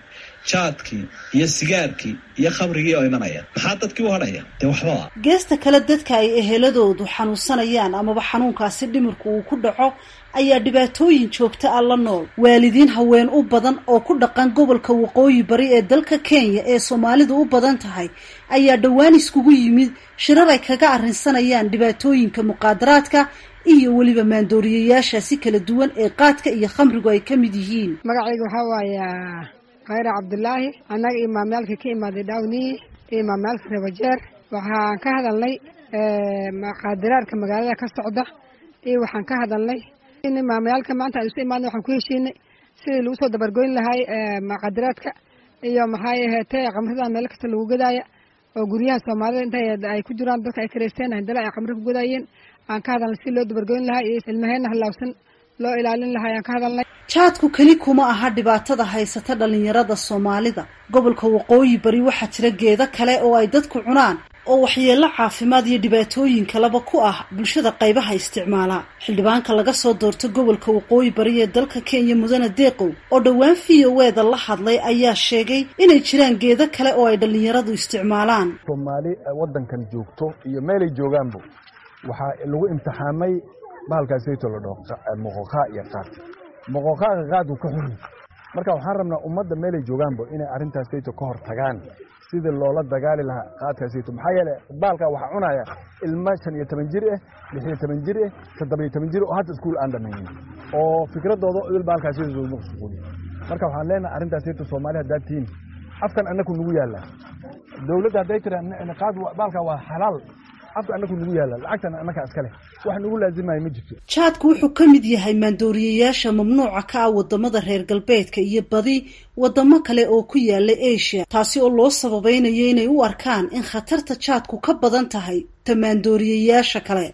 S10: jaadkii iyo sigaarkii iyo khamrigii oo imanaya maxaa dadkii u hadhaya dee waxbaa
S7: geesta kale dadka ay eheladoodu xanuunsanayaan amaba xanuunkaasi dhimirku uu ku dhaco ayaa dhibaatooyin joogta ah la nool waalidiin haween u badan oo ku dhaqan gobolka waqooyi bari ee dalka kenya ee soomaalidu u badan tahay ayaa dhowaan iskugu yimid shirar ay kaga arrinsanayaan dhibaatooyinka muqaadaraadka iyo weliba maandooriyayaashaasi kala duwan ee qaadka iyo khamrigu ay ka mid yihiin
S11: magacayga waxaa waaya khayra cabdulaahi annaga imaamyaalka ka imaaday dhawniyi iyo imaamyaalka rebajeer waxaan ka hadalnay muqaadaraadka magaalada ka socda iyo waxaan ka hadalnay in imaamyaalka maanta aan isu imaadna waxaan ku heshiinay sidii lagu soo dabargoyn lahay muqaadaraadka iyo maxay aheetee khamridan meel kasta lagu gadaaya oo guryaha soomaalida inta ay ku jiraan dadka ay kareysteen handala ay khamri ku gadaayeen aan ka hadalnay si loo dabargoyn lahaa iyo ilmaheena halaawsan loo ilaalin lahaa ayaan ka hadalnay
S7: jaadku keli kuma aha dhibaatada haysata dhalinyarada soomaalida gobolka waqooyi bari waxaa jira geedo kale oo ay dadku cunaan oo waxyeello caafimaad iyo dhibaatooyin kaleba ku ah bulshada qaybaha isticmaala xildhibaanka laga soo doorto gobolka waqooyi bari ee dalka kenya mudane deeqow oo dhowaan v o eda la hadlay ayaa sheegay inay jiraan geedo kale oo ay dhallinyaradu isticmaalaan
S12: soomaali waddankan joogto iyo meelay joogaanba waxaa lagu imtixaamay bahalkaasayto la dhaho moqoqaa iyo qaad moqoqaaga qaadku ka xuri marka waxaan rabnaa ummadda meelay joogaanba inay arrintaasayto ka hor tagaan sidii loola dagaali lahaa qaadkaasayto maxaa yeele baalkaa waxaa cunaya ilmo shan iyo toban jir ah lix iyo toban jir ah toddoba iyo toban jir oo hadda iskuul aan dhamaynin oo fikradooda il baalkaasayto maqsuuli marka waxaan leenahay arrintaasayto soomaali haddaad tihiin afkan annaku nagu yaalla dowladda hadday tira qaad baalkaa waa xalaal afka annaku nagu yaalla lacagtan annakaa iska leh wax nagu laazimaya ma jirto
S7: jaadku wuxuu ka mid yahay maandooriyayaasha mamnuuca ka ah wadamada reer galbeedka iyo badi wadamo kale oo ku yaala asia taasi oo loo sababaynayo inay u arkaan in khatarta jaadku ka badan tahay ta maandooriyayaasha kale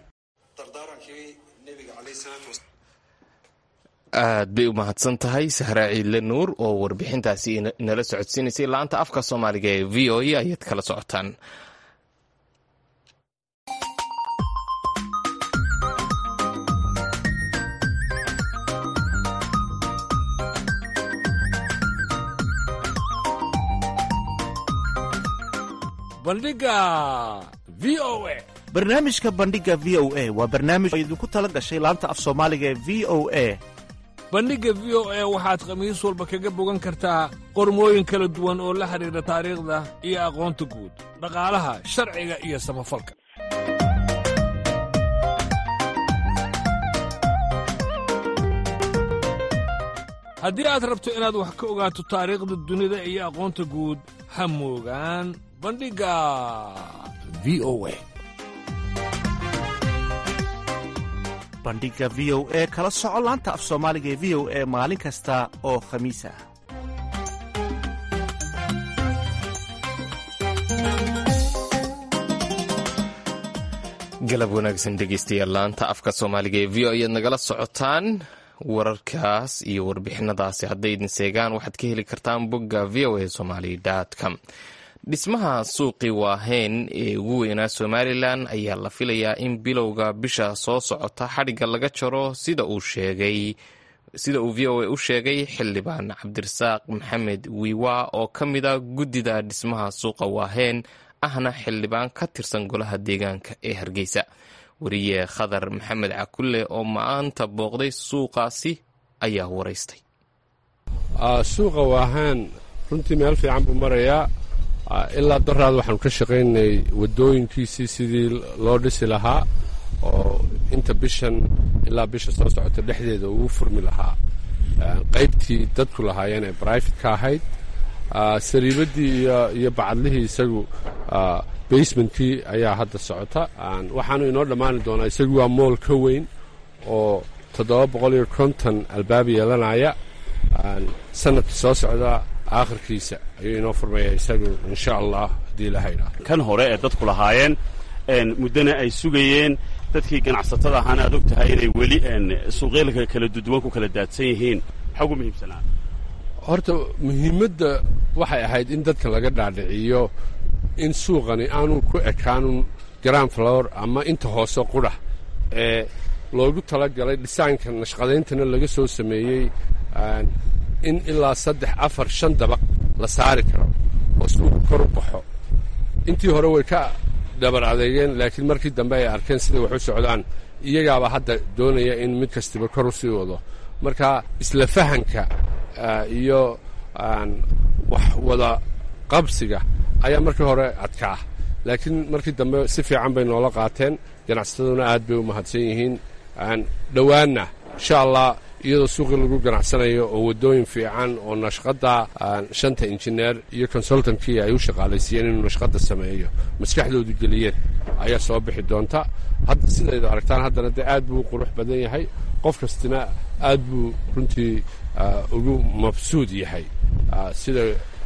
S1: aad bay u mahadsan tahay sahraa ciidle nuur oo warbixintaasi nala socodsiinaysay laanta afka soomaaliga ee v o e ayaad kala socotaan
S13: bandhiga v o a
S14: barnaamijka bandhiga v o a waa barnaamij oo idinku tala gashay laanta af soomaaliga ee v o a
S13: bandhigga v o a waxaad khamiis walba kaga bogan kartaa qormooyin kala duwan oo la xidhiidha taariikhda iyo aqoonta guud dhaqaalaha sharciga iyo samafalka haddii aad rabto inaad wax ka ogaato taariikhda dunida iyo aqoonta guud ha moogaan bandhigga v o a
S14: bandhiga v o e kala soco laanta af soomaaliga ee v o e maalin kasta oo khamiis ah
S1: galab wanaagsan dhegeystayaal laanta afka soomaaliga ee v o ayaad nagala socotaan wararkaas iyo warbixinadaasi hadday idin seegaan waxaad ka heli kartaan bogga v o a somaly com dhismaha suuqii waaheyn ee ugu weynaa somalilan ayaa la filayaa in bilowga bisha soo socota xadhigga laga jaro sida uu sheegay sida uu v o a u sheegay xildhibaan cabdirasaaq maxamed wiiwa oo ka mid a guddida dhismaha suuqa waaheyn ahna xildhibaan ka tirsan golaha deegaanka ee hargeysa wariye khadar maxamed cakulle oo maanta booqday suuqaasi ayaa waraystay
S15: suuqa waahaan runtii meel fiican buu marayaa ilaa daraad waxaanu ka shaqaynay wadooyinkiisii sidii loo dhisi lahaa oo inta bishan ilaa bisha soo socota dhexdeeda ugu furmi lahaa qaybtii dadku lahaayeen ee brifate ka ahayd sariibadii iyo bacadlihii isagu basementkii ayaa hadda socota waxaanu inoo dhammaani doonaa isagu waa mool ka weyn oo toddoba boqol iyo konton albaab yeelanaya sanadka soo socda aakhirkiisa ayuu inoo furmaya isagu insha allah haddii ilaha idhaah
S16: kan hore ee dadku lahaayeen muddana ay sugayeen dadkii ganacsatada ahaana aad og tahay inay weli suuqyalka kala duduwan ku kala daadsan yihiin maxaa ugu muhiimsanaa
S15: horta muhiimadda waxay ahayd in dadka laga dhaadhiciyo in suuqani aanu ku ekaanun grand flower ama inta hoose qudha ee loogu talagalay dhisaanka nashqadayntana laga soo sameeyey in ilaa saddex afar shan dabaq la saari karo oo suuqu kor u baxo intii hore way ka dhabar adeegeen laakiin markii dambe ay arkeen siday wax u socdaan iyagaaba hadda doonaya in mid kastiba kor u sii wado marka isla fahanka iyo wax wada qabsiga ayaa markii hore adkaa laakiin markii dambe si fiican bay noola qaateen ganacsataduna aad bay u mahadsan yihiin dhowaanna insha allah iyadoo suuqii lagu ganacsanayo oo waddooyin fiican oo nashqadda shanta injineer iyo consultankii ay u shaqaalaysiiyeen inuu nashqadda sameeyo maskaxdoodu geliyeen ayaa soo bixi doonta hadda sidaydu aragtaan haddana dee aad buu u qurux badan yahay qof kastina aad buu runtii ugu mabsuud yahay sida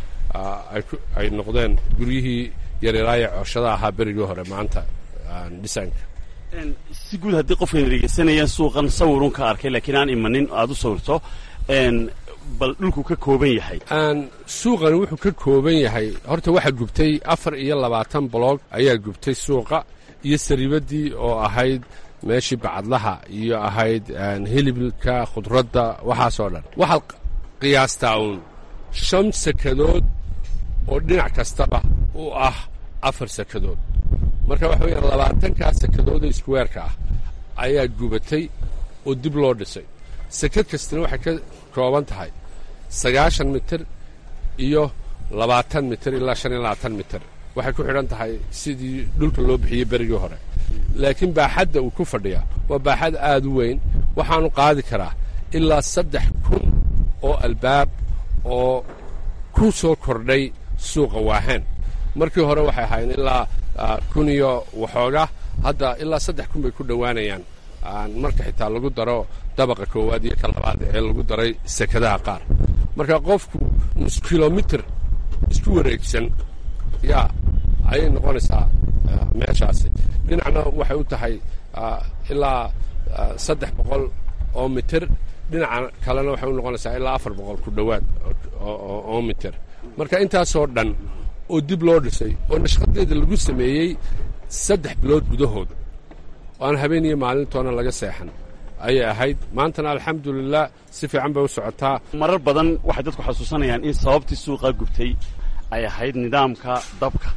S15: ay noqdeen guryihii yaryaraaya cooshada ahaa berigii hore maanta dhisaanka
S16: si guud haddii qofkan dhegeysanayaan suuqan sawirun ka arkay laakiin aan imanin aad u sawirto bal dhulku ka kooban yahay
S15: suuqani wuxuu ka kooban yahay horta waxaa gubtay afar iyo labaatan boloog ayaa gubtay suuqa iyo sariibadii oo ahayd meeshii bacadlaha iyo ahayd hilibka khudradda waxaasoo dhan waxaad qiyaastaa uun shan sakadood oo dhinac kastaba u ah afar sakadood marka waxa weyaan labaatankaa sakadooda iskuweerka ah ayaa gubatay oo dib loo dhisay sakad kastina waxay ka kooban tahay sagaashan mitir iyo labaatan mitir ilaa shan iyo labaatan mitir waxay ku xidhan tahay sidii dhulka loo bixiyey berigii hore laakiin baaxadda uu ku fadhiya waa baaxad aad u weyn waxaanu qaadi karaa ilaa saddex kun oo albaab oo ku soo kordhay suuqa waahaan markii hore waxay ahaayeen ilaa kun iyo waxooga hadda ilaa saddex kun bay ku dhowaanayaan marka xitaa lagu daro dabaqa koowaad iyo ka labaad ee lagu daray sekadaha qaar marka qofku nus kilomitir isku wareegsan yaa ayay noqonaysaa meeshaasi dhinacna waxay u tahay ilaa saddex boqol oo mitir dhinaca kalena waxay u noqonaysaa ilaa afar boqol ku dhowaad oo mitir marka intaasoo dhan oo dib loo dhisay oo nashqadeeda lagu sameeyey saddex bilood gudahood oo aan habeen iyo maalintoona laga seexan ayay ahayd maantana alxamdulilah si fiican bay u socotaa
S16: marar badan waxay dadku xasuusanayaan in sababtii suuqa gubtay ay ahayd nidaamka dabka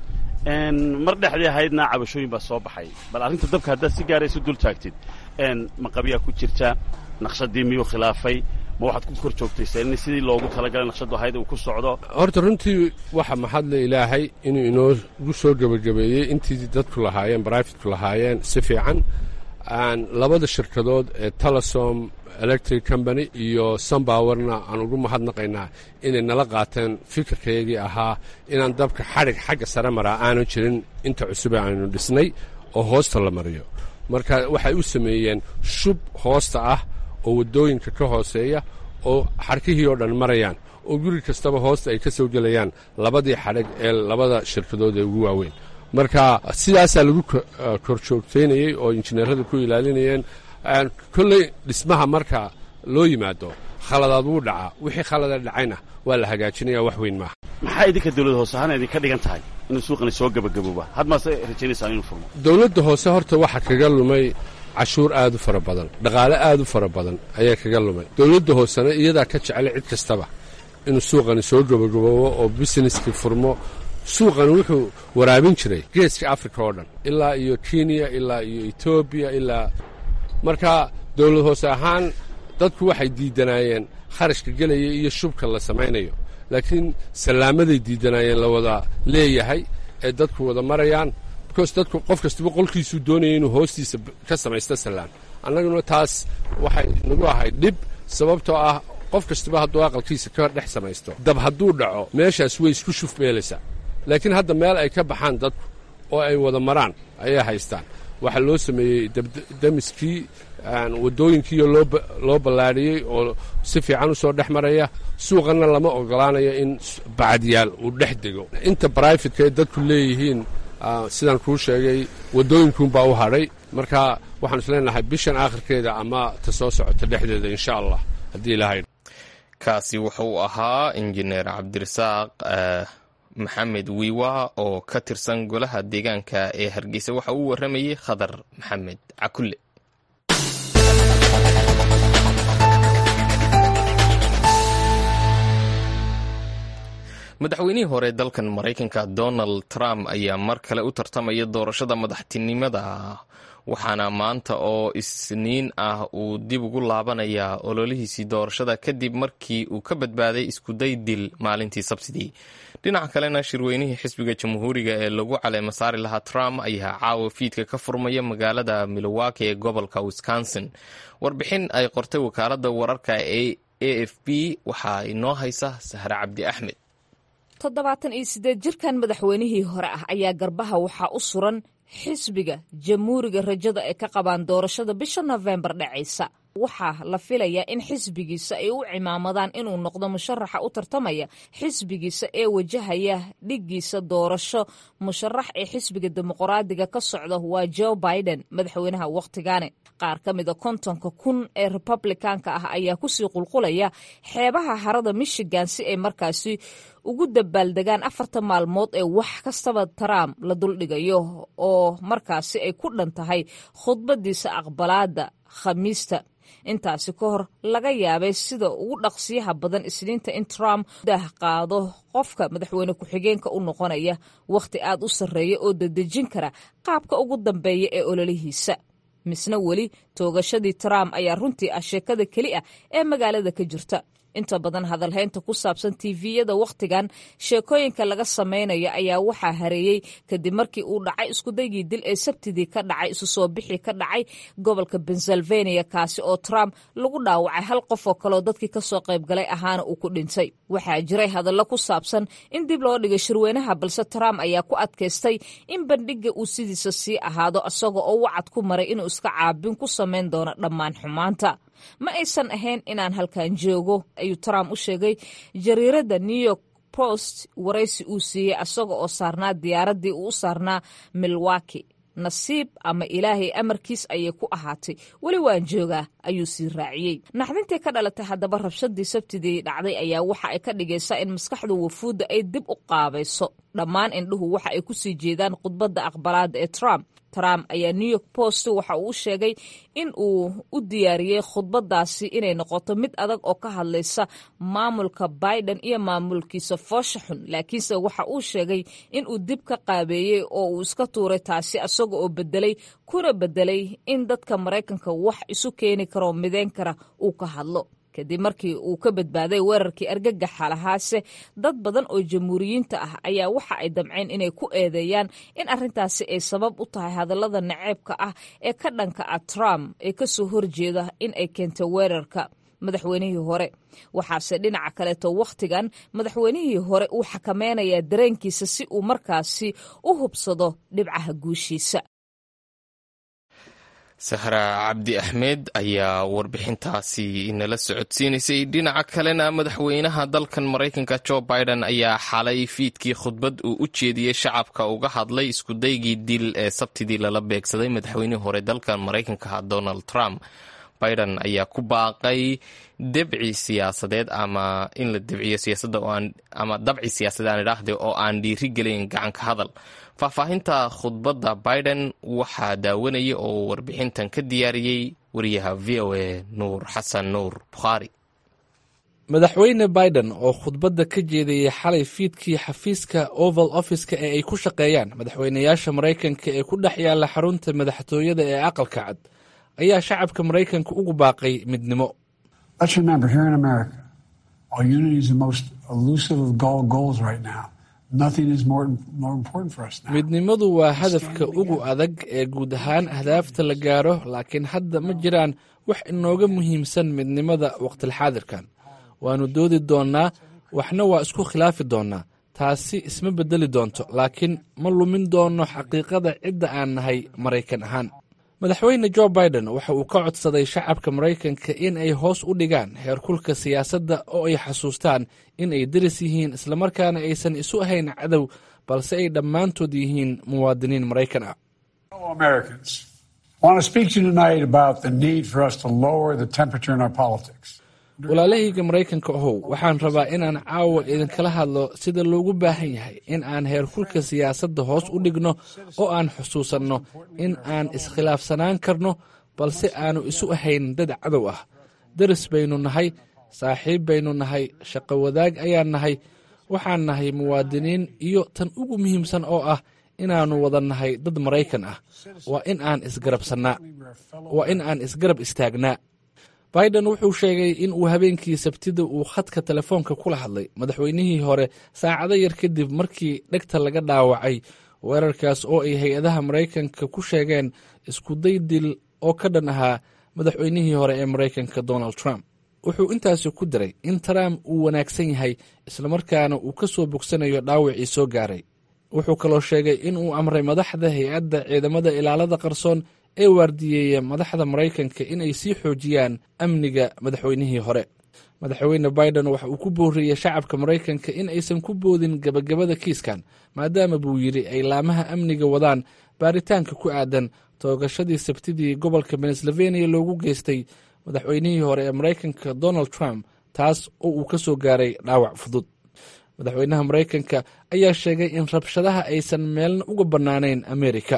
S16: mar dhexdii ahaydna cabashooyin baa soo baxay bal arrinta dabka haddaad si gaara isu dul taagtid maqabyaa ku jirta naqshadii miyuu khilaafay ma waxaad ku kor joogtaysa in sidii loogu talagalay naqshadu ahayd uu ku socdo
S15: horta runtii waxa mahadle ilaahay inuu inoogu soo gebagabeeyey intii dadku lahaayeen brifitku lahaayeen si fiican labada shirkadood ee telesom electric company iyo sunbowerna aan ugu mahadnaqaynaa inay nala qaateen fikirkaygii ahaa inaan dabka xadhig xagga sare maraa aanu jirin inta cusube aynu dhisnay oo hoosta la mariyo marka waxay u sameeyeen shub hoosta ah oo waddooyinka ka hooseeya oo xarkihii oo dhan marayaan oo guri kastaba hoosta ay ka soo gelayaan labadii xadhig ee labada shirkadood ee ugu waaweyn marka sidaasaa lagu kor joogtaynayey oo injineerada ku ilaalinayeen kolley dhismaha marka loo yimaado khaladaad wuu dhacaa wixii khalada dhacayna waa la hagaajinaya wax weyn maaha
S16: maxaa idinka dawlad hoose ahaan idinka dhigan tahay inuu suuqani soo gebagabooba had maase rajaynaysaa inuu furmo
S15: dawladda hoose horta waxaa kaga lumay cashuur aad u fara badan dhaqaale aad u fara badan ayaa kaga lumay dawladda hoosena iyadaa ka jeclay cid kastaba inuu suuqani soo gebagaboobo oo busineskii furmo suuqani wuxuu waraabin jiray geeska africa oo dhan ilaa iyo kenya ilaa iyo etoobiya ilaa marka dawlad hoose ahaan dadku waxay diidanaayeen kharashka gelaya iyo shubka la samaynayo laakiin sallaamaday diidanaayeen la wada leeyahay ee dadku wada marayaan bicause dadku qof kastaba qolkiisuu doonaya inuu hoostiisa ka samaysto sallaan annaguna taas waxay nagu ahayd dhib sababtoo ah qof kastaba hadduu aqalkiisa ka dhex samaysto dab hadduu dhaco meeshaas way isku shuf beelaysaa laakiin hadda meel ay ka baxaan dadku oo ay wada maraan ayay haystaan waxaa loo sameeyey damiskii waddooyinkiiyo loo ballaadhiyey oo si fiican u soo dhex maraya suuqanna lama ogolaanayo in bacadyaal uu dhex dego inta brifatka ay dadku leeyihiin sidaan kuu sheegay waddooyinkuunbaa u hadhay marka waxaan isleenahay bishan aakhirkeeda ama ta soo socota dhexdeeda insha allah haddii ilahay
S1: kaasi wuxuu ahaa injineer cabdirasaaq maxamed wiiwa oo ka tirsan golaha deegaanka ee hargeysa waxa uu warramayey khadar maxamed cakulle madaxweynihii hore dalkan maraykanka donald trump ayaa mar kale u tartamaya doorashada madaxtinimada waxaana maanta oo isniin ah uu dib ugu laabanayaa ololihiisii doorashada kadib markii uu ka badbaaday iskuday dil maalintii sabtidii dhinaca kalena shirweynihii xisbiga jamhuuriga ee lagu caleema saari lahaa trump ayaa caawa fiidka ka furmaya magaalada milwaukee ee gobolka wisconsin warbixin ay qortay wakaalada wararka ee a f b waxaa inoo haysa sahre cabdi axmed
S17: toddobaatan iyo siddeed jirkan madaxweynihii hore ah ayaa garbaha waxaa u suran xisbiga jamhuuriga rajada ay ka qabaan doorashada bisha nofembar dhacaysa waxaa la filayaa in xisbigiisa ay u cimaamadaan inuu noqdo musharaxa u tartamaya xisbigiisa ee wajahaya dhiggiisa doorasho musharax ee xisbiga dimuqraadiga ka socda waa joe biden madaxweynaha wakhtigani qaar ka mida kontonka kun ee republikaanka ah ayaa kusii qulqulaya xeebaha harada michigan si ay markaasi ugu dabaaldegaan afarta maalmood ee wax kastaba trump la duldhigayo oo markaasi ay ku dhan tahay khudbadiisa aqbalaada khamiista intaasi ka hor laga yaabay sida ugu dhaqsiyaha badan isniinta in trump dah qaado qofka madaxweyne ku-xigeenka u noqonaya wakhti aad u sarreeya oo dadejin kara qaabka ugu dambeeya ee ololihiisa misna weli toogashadii trump ayaa runtii ah sheekada keli ah ee magaalada ka jirta inta badan hadalhaynta ku saabsan tiviyada wakhtigan sheekooyinka laga samaynayo ayaa waxaa hareeyey kadib markii uu dhacay iskudaygii dil ee sabtidii ka dhacay isu soo bixi ka dhacay gobolka pennsylvania kaasi oo trump lagu dhaawacay hal qof oo kaleoo dadkii kasoo qaybgalay ahaana uu ku dhintay waxaa jiray hadallo ku saabsan in dib loo dhigay shirweynaha balse trump ayaa ku adkaystay in bandhiga uu sidiisa sii ahaado isaga oo wacad ku maray inuu iska caabin ku samayn doono dhammaan xumaanta ma aysan ahayn inaan halkan joogo ayuu trump u sheegay jariiradda new york post waraysi uu siiyey asaga oo saarnaa diyaaraddii uu u saarnaa milwaki nasiib ama ilaahay amarkiis ayay ku ahaatay weli waan joogaa ayuu sii raaciyey naxdintii ka dhalatay haddaba rabshadii sabtidii dhacday ayaa waxa ay ka dhigaysaa in maskaxda wafuudda ay dib u qaabayso dhammaan indhuhu waxa ay ku sii jeedaan khudbadda aqbalaada ee trump trump ayaa new york post waxa uu u sheegay in uu u diyaariyey khudbadaasi inay noqoto mid adag oo ka hadlaysa maamulka biden iyo maamulkiisa foosha xun laakiinse waxa uu sheegay in uu dib ka qaabeeyey oo uu iska tuuray taasi isaga oo bedelay kuna bedelay in dadka maraykanka wax isu keeni karoo mideyn kara uu ka hadlo kadib markii uu ka badbaaday weerarkii argagaxa lahaase dad badan oo jamhuuriyiinta ah ayaa waxa ay damceen inay ku eedeeyaan in arrintaasi ay sabab u tahay hadallada naceebka ah ee ka dhanka ah trump ee kasoo horjeeda in ay keentay weerarka madaxweynihii hore waxaase dhinaca kaleeto wakhtigan madaxweynihii hore uu xakameynayaa dareenkiisa si uu markaasi u hubsado dhibcaha guushiisa
S1: sahra cabdi axmed ayaa warbixintaasi nala socodsiinaysay dhinaca kalena madaxweynaha dalkan maraykanka jo biden ayaa xalay fiidkii khudbad uu u jeediyey shacabka uga hadlay iskudaygii dil ee sabtidii lala beegsaday madaxweynihii hore dalkan maraykanka donald trump biden ayaa ku baaqay debci siyaasadeed ama in la debciyo siyaasada ama dabci siyaasadeed aan idhaahde oo aan dhiiri gelin gacanka hadal faahfaahinta khudbadda biden waxaa daawanaya oo warbixintan ka diyaariyey wariyaha v o a nuur xasan nuur bukhaari
S18: madaxweyne biden oo khudbadda ka jeedayay xalay fiidkii xafiiska oval office-ka ee ay ku shaqeeyaan madaxweynayaasha maraykanka ee ku dhex yaalla xarunta madaxtooyada ee aqalka cad ayaa shacabka maraykanka ugu baaqay midnimo midnimadu waa hadafka ugu adag ee guud ahaan ahdaafta la gaaro laakiin hadda ma jiraan wax inooga muhiimsan midnimada waqtilxaadirkan waannu doodi doonnaa waxna waa isku khilaafi doonnaa taasi isma beddeli doonto laakiin ma lumin doonno xaqiiqada cidda aan nahay maraykan ahaan madaxweyne jo biden waxa uu ka codsaday shacabka maraykanka in ay hoos u dhigaan heerkulka siyaasadda oo ay xasuustaan in ay deris yihiin islamarkaana aysan isu ahayn cadow balse ay dhammaantood yihiin muwaadiniin maraykan ah walaalahayga maraykanka ahow waxaan rabaa inaan caawa idinkala hadlo sida loogu baahan yahay in aan heerkulka siyaasadda hoos u dhigno oo aan xusuusanno in aan iskhilaafsanaan karno balse aanu isu ahayn dad cadow ah deris baynu nahay saaxiib baynu nahay shaqo wadaag ayaan nahay waxaan nahay muwaadiniin iyo tan ugu muhiimsan oo ah inaannu wada nahay dad maraykan ah waa in aan isgarabsannaa waa in aan isgarab istaagnaa biden wuxuu sheegay in uu habeenkii sabtida uu khadka telefoonka kula hadlay madaxweynihii hore saacado yar kadib markii dhegta laga dhaawacay weerarkaas oo ay hay-adaha maraykanka ku sheegeen iskuday dil oo ka dhan ahaa madaxweynihii hore ee maraykanka donald trump wuxuu intaasi ku diray in trump uu wanaagsan yahay islamarkaana uu ka soo bogsanayo dhaawacii soo gaaray wuxuu kaloo sheegay in uu amray madaxda hay-adda ciidamada ilaalada qarsoon ee waardiyeeya madaxda maraykanka inay sii xoojiyaan amniga madaxweynihii hore madaxweyne biden waxa uu ku booriyey shacabka maraykanka in aysan ku boodin gebagabada kiiskan maadaama buu yidhi ay laamaha amniga wadaan baaritaanka ku aadan toogashadii sabtidii gobolka pennsylvania loogu geystay madaxweynihii hore ee maraykanka donald trump taas oo uu ka soo gaaray dhaawac fudud madaxweynaha maraykanka ayaa sheegay in rabshadaha aysan meelna uga bannaanayn amerika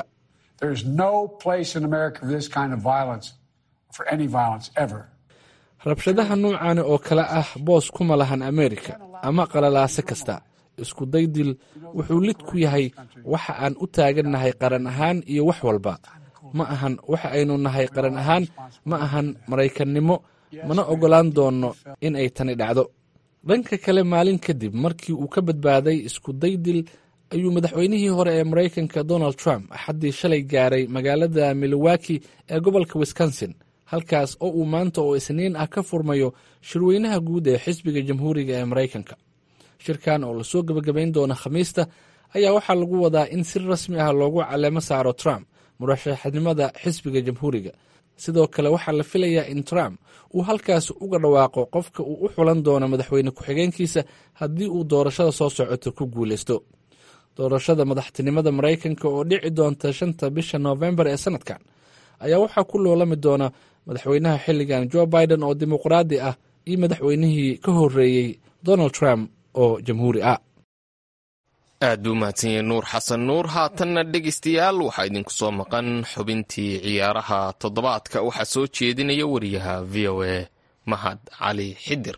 S18: rabshadaha nuucaani oo kale ah boos kuma lahan amerika ama qalalaase kasta isku daydil wuxuu lid ku yahay waxa aan u taagannahay qaran ahaan iyo wax walba ma ahan waxa aynu nahay qaran ahaan ma ahan maraykannimo mana oggolaan doonno in ay tani dhacdo dhanka kale maalin kadib markii uu ka badbaaday isku daydil ayuu madaxweynihii hore ee maraykanka donald trump axaddii shalay gaaray magaalada milwaki ee gobolka wisconsin halkaas oo uu maanta oo isniin ah ka furmayo shirweynaha guud ee xisbiga jamhuuriga ee maraykanka shirkan oo lasoo gebagabayn doono khamiista ayaa waxaa lagu wadaa in si rasmi ah loogu caleemo saaro trump murashaxnimada xisbiga jamhuuriga sidoo kale waxaa la filayaa in trump uu halkaas uga dhawaaqo qofka uu u xulan doono madaxweyne ku-xigeenkiisa haddii uu doorashada soo socoto ku guuleysto doorashada madaxtinimada maraykanka oo dhici doonta shanta bisha noofembar ee sanadkan ayaa waxaa ku loolami doona madaxweynaha xilligan jo biden oo dimuqraadi ah iyo madaxweynihii ka horeeyey donald trump oo jamhuuri ah
S1: aad buu mahadsan yahay nuur xasan nuur haatanna dhegaystayaal waxaa idinku soo maqan xubintii ciyaaraha toddobaadka waxaa soo jeedinaya wariyaha v o a mahad cali xidir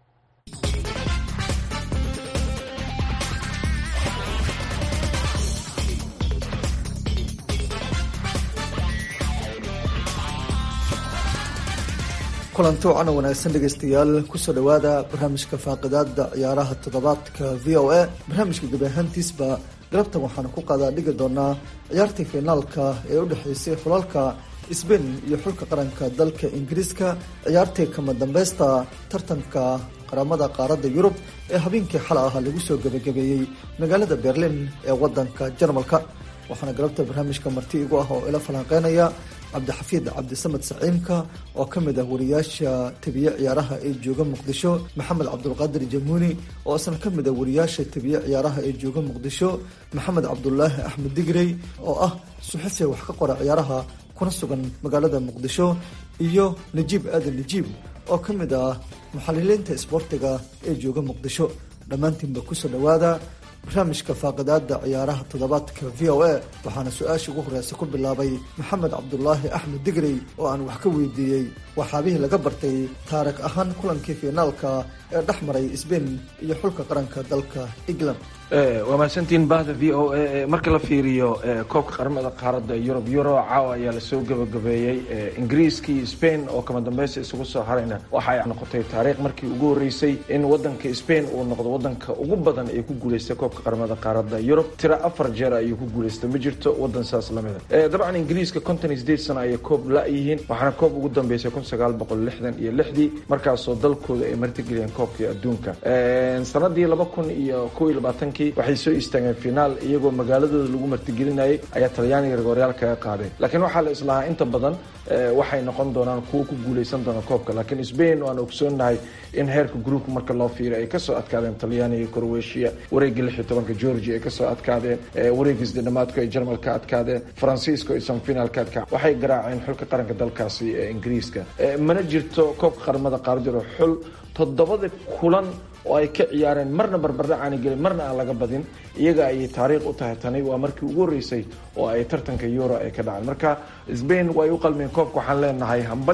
S19: kulanti wacan oo wanaagsan dhegaystayaal kusoo dhowaada barnaamijka faaqidaada ciyaaraha toddobaadka v o a barnaamijka gebi ahaantiisba galabtan waxaanu ku qaadaa dhigi doonaa ciyaartii finaalka ee u dhexeysay xulalka sbain iyo xulka qaranka dalka ingiriiska ciyaartii kama dambeysta tartanka qaramada qaaradda yurub ee habeenkii xala ah lagu soo gebagabeeyey magaalada berlin ee wadanka jarmalka waxaana galabta barnaamijka marti igu ah oo ila falanqeynaya cabdixafiid cabdisamed saciimka oo ka mid ah wariyaasha tabiye ciyaaraha ee jooga muqdisho maxamed cabdulqaadir jamuuni oo isna ka mid ah wariyaasha tabiye ciyaaraha ee jooga muqdisho maxamed cabdulaahi axmed digrey oo ah suxufi wax ka qora ciyaaraha kuna sugan magaalada muqdisho iyo najiib aadan najiib oo ka mid ah muxaliliinta isboortiga ee jooga muqdisho dhammaantiinba kusoo dhowaada barnaamijka faaqidaada ciyaaraha toddobaadka v o a waxaana su-aashii ugu horeysa ku bilaabay maxamed cabdulaahi axmed digrey oo aan wax ka weydiiyey waxaabihii laga bartay taarikh ahaan kulankii fiinaalka ee dhex maray sbain iyo xulka qaranka dalka england
S20: waa mahadsantiin bahda v o a marka la fiiriyo koobka qaramada qaaradda yurub euro caawa ayaa lasoo gabagabeeyey ingiriiskii spain oo kama dambeysa isugu soo harayna waxay noqotay taariikh markii ugu horeysay in wadanka spain uu noqdo wadanka ugu badan ee ku guuleystay koobka qaramada qaaradda yurub tiro afar jeer ayuu ku guuleystay ma jirto wadan saas lamida dabcan ingiriiska konton iyo sideed sano ayay koob la-yihiin waxaana koob ugu dambeysay kun sagaal boqol lixdan iyo lixdii markaasoo dalkooda ay martigeliyeen koobkii adduunka sanadii laba kun iyo kow iyo labaatankii waxay soo istaageen finaal iyagoo magaaladooda lagu martigelinayay ayaa talyaaniga rigoryaal kaga qaadeen laakiin waxaa la islahaa inta badan waxay noqon doonaan kuwo ku guuleysan doona koobka laakiin spain waan ogsoonahay in heerka groupka marka loo fiiriyo ay kasoo adkaadeen talyaaniga croatia wareegii lix iyo tobanka georgia ay kasoo adkaadeen wareegii sidedhamaadku ay jarmal ka adkaadeen faransiisko ay sanfinaal ka adkaa waxay garaaceen xulka qaranka dalkaasi ee ingiriiska mana jirto koobka qaramada qaarjiro xul toddobada kulan oo ay ka ciyaareen marna barbardhac aana gelin marna aan laga badin iyaga ayay taariikh u tahay tani waa markii ugu horreysay oo ay tartanka euro ay ka dhaceen marka spain way u qalmeen koobka waxaan leenahay hambalyo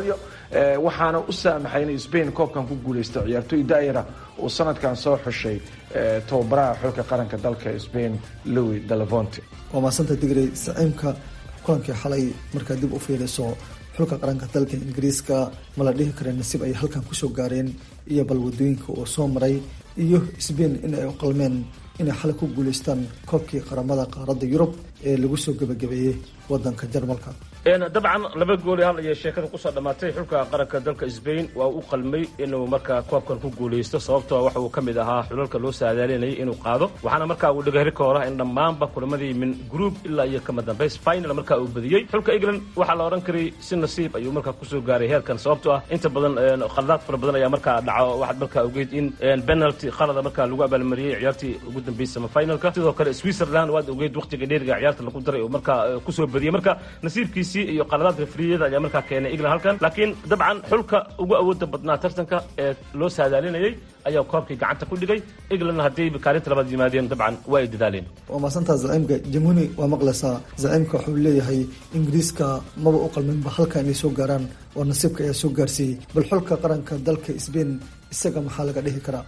S20: waxaana u saamaxay inay spain koobkan ku guuleysta ciyaartoy daayara uu sanadkan soo xushay tababaraha xulka qaranka dalka spain louis delavonte
S19: waa maasanta digrey saciimka kulankii xalay markaa dib u fiiriso xulka qaranka dalka ingiriiska ma la dhihi kara nasiib ay halkan kusoo gaareen iyo bal wadooyinka uu soo maray iyo sbain in ay u qalmeen inay xalay ku guuleystaan koobkii qaramada qaaradda yurub ee lagu soo gebagabeeyey wadanka jarmalka
S21: dabcan laba gooli hal iyo sheekada kusoo dhammaatay xulka qaranka dalka sbain waa u qalmay inuu markaa koobkan ku guulaysto sababtoo waxa uu ka mid ahaa xulalka loo saadaalinayay inuu qaado waxaana markaa uu dhigay rikoora in dhammaanba kulamadii min group ilaa iyo kama dambays final markaa uu badiyey xulka england waxaa la odhan karay si nasiib ayuu markaa kusoo gaaray heerkan sababtoo ah inta badan khaladaad fara badan ayaa markaa dhaco waxaad markaa ogeyd in penalty qalada markaa lagu abaalmariyey ciyaartii ugu dambeysay semifinalka sidoo kale switzerland waad ogeyd waqtiga dheeriga ciyaarta lagu daray oo markaa kusoo badiyey marka nasiibkiisi iyo qaladaadka friyada ayaa markaa keenay england halkan laakiin dabcan xulka ugu awooda badnaa tartanka ee loo saadaalinayay ayaa koobkii gacanta ku dhigay englandna hadday kaalinta labaad yimaadeen dabcan waa ay dadaaleen
S19: waa maasantaa zaciimka jamuni waa maqlaysaa zaciimka wuxuu leeyahay ingiriiska maba u qalminba halka inay soo gaaraan oo nasiibka ayaa soo gaarsiiyey bal xulka qaranka dalka sbain isaga maxaa laga dhihi karaa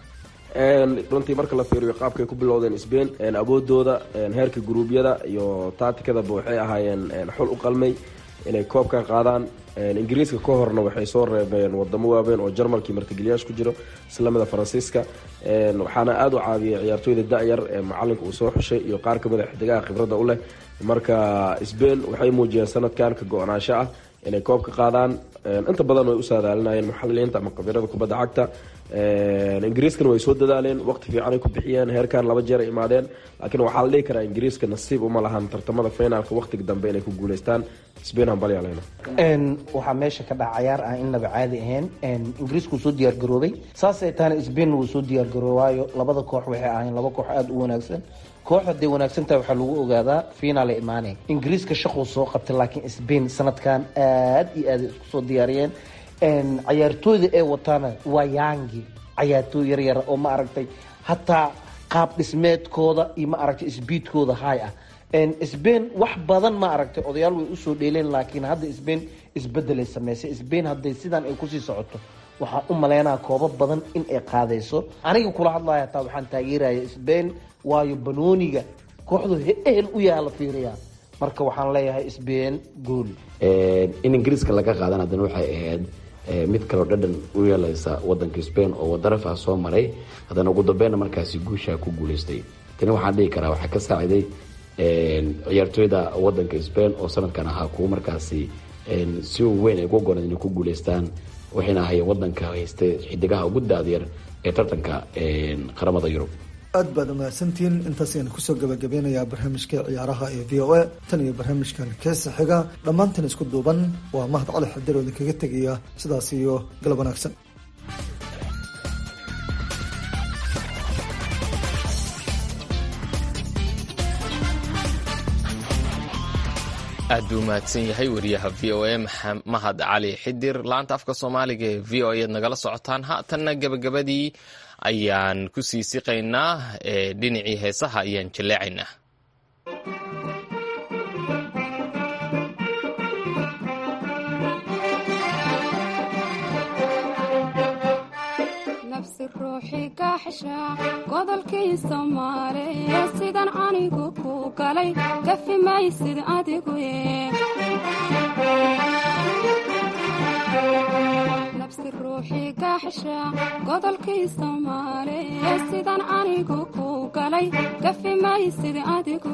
S22: runtii marka la fiiriyo qaabkay ku bilowdeen sbain awoodooda heerka guruubyada iyo taatikadaba waxay ahaayeen xul u qalmay inay koobkan qaadaan ingiriiska ka horna waxay soo reebeen wadamo waaweyn oo jarmalkii martigeliyaasha ku jiro islamida faransiiska waxaana aada u caawiyay ciyaartooyda da-yar ee macalinka uu soo xushay iyo qaar kamid a xidigaha khibradda u leh marka sbain waxay muujiyeen sanadkan ka go-naansho ah inay koobka qaadaan inta badan way u saadaalinayeen muxaliliinta ama khabirada kubadda cagta ingiriiskana way soo dadaaleen waqti fiicanay ku bixiyeen heerkan laba jeer ay imaadeen laakiin waxaa la dhihi karaa ingiriiska nasiib uma lahan tartamada finaalka waqtiga dambe inay ku guuleystaan spain hambalyaaleyna
S23: waxaa meesha ka dhaca cayaar ah inaba caadi ahayn ingiriisku soo diyaar garoobay saasay tahana spain wuu soo diyaar garoobaayo labada koox waxay ahayn laba koox aada u wanaagsan koox haday wanaagsan tahay waxaa lagu ogaadaa finaala imaanay ingiriiska shaquu soo qabtay laakiin spain sanadkan aada iyo aada isku soo diyaariyeen cayaartooyda ee wataana waa yaangi cayaartooy yaryara oo ma aragtay hataa qaab dhismeedkooda iyo ma aragtay sbiidkooda hay ah sbain wax badan ma aragtay odayaal way usoo dheeleen laakiin hadda sbain isbedelay sameysay sbain hadday sidaan ay kusii socoto waxaan u maleynaa koobo badan in ay qaadayso aniga kula hadlaya hataa waxaan taageeraya sbain waayo banooniga kooxdu ehel u yaha la fiiriyaa marka waxaan leeyahay sbain gool
S24: in ingiriiska laga qaadan haddana waxay ahayd mid kaloo dhadhan u yeelaysa wadanka spain oo wadaraf ah soo maray haddana ugu dambeynna markaasi guusha ku guuleystay tani waxaan dhihi karaa waxaa ka saaciday ciyaartooyda wadanka spain oo sanadkan ahaa kuwo markaasi si weyn ay ugu gooneen inay ku guuleystaan waxayna ahaayeen wadanka haystay xidigaha ugu daadiyar ee tartanka qaramada yurub
S19: aad baad umahadsantihiin intaas ayaan kusoo gabagabeynayaa barnaamijka ciyaaraha ee v o a tan iyo barnaamijkan keesa xiga dhammaantan isku duuban waa mahad cali xadir oo idinkaga tegaya sidaas iyo galab wanaagsan
S1: aad buu mahadsan yahay wariyaha v o a mahad cali xidir laanta afka soomaaliga ee v o a ad nagala socotaan haatanna gebagabadii ayaan ku sii siqaynaa ee dhinacii heesaha ayaan jaleecaynaa
S25: nafsi ruuxii kaaxsha godolkii soomaaliya sidan anigu ku galay gafi maysid adigu nafsi ruuxii kaaxsha godolkii soomaaliya sidan anigu ku galay gafi maysid adigu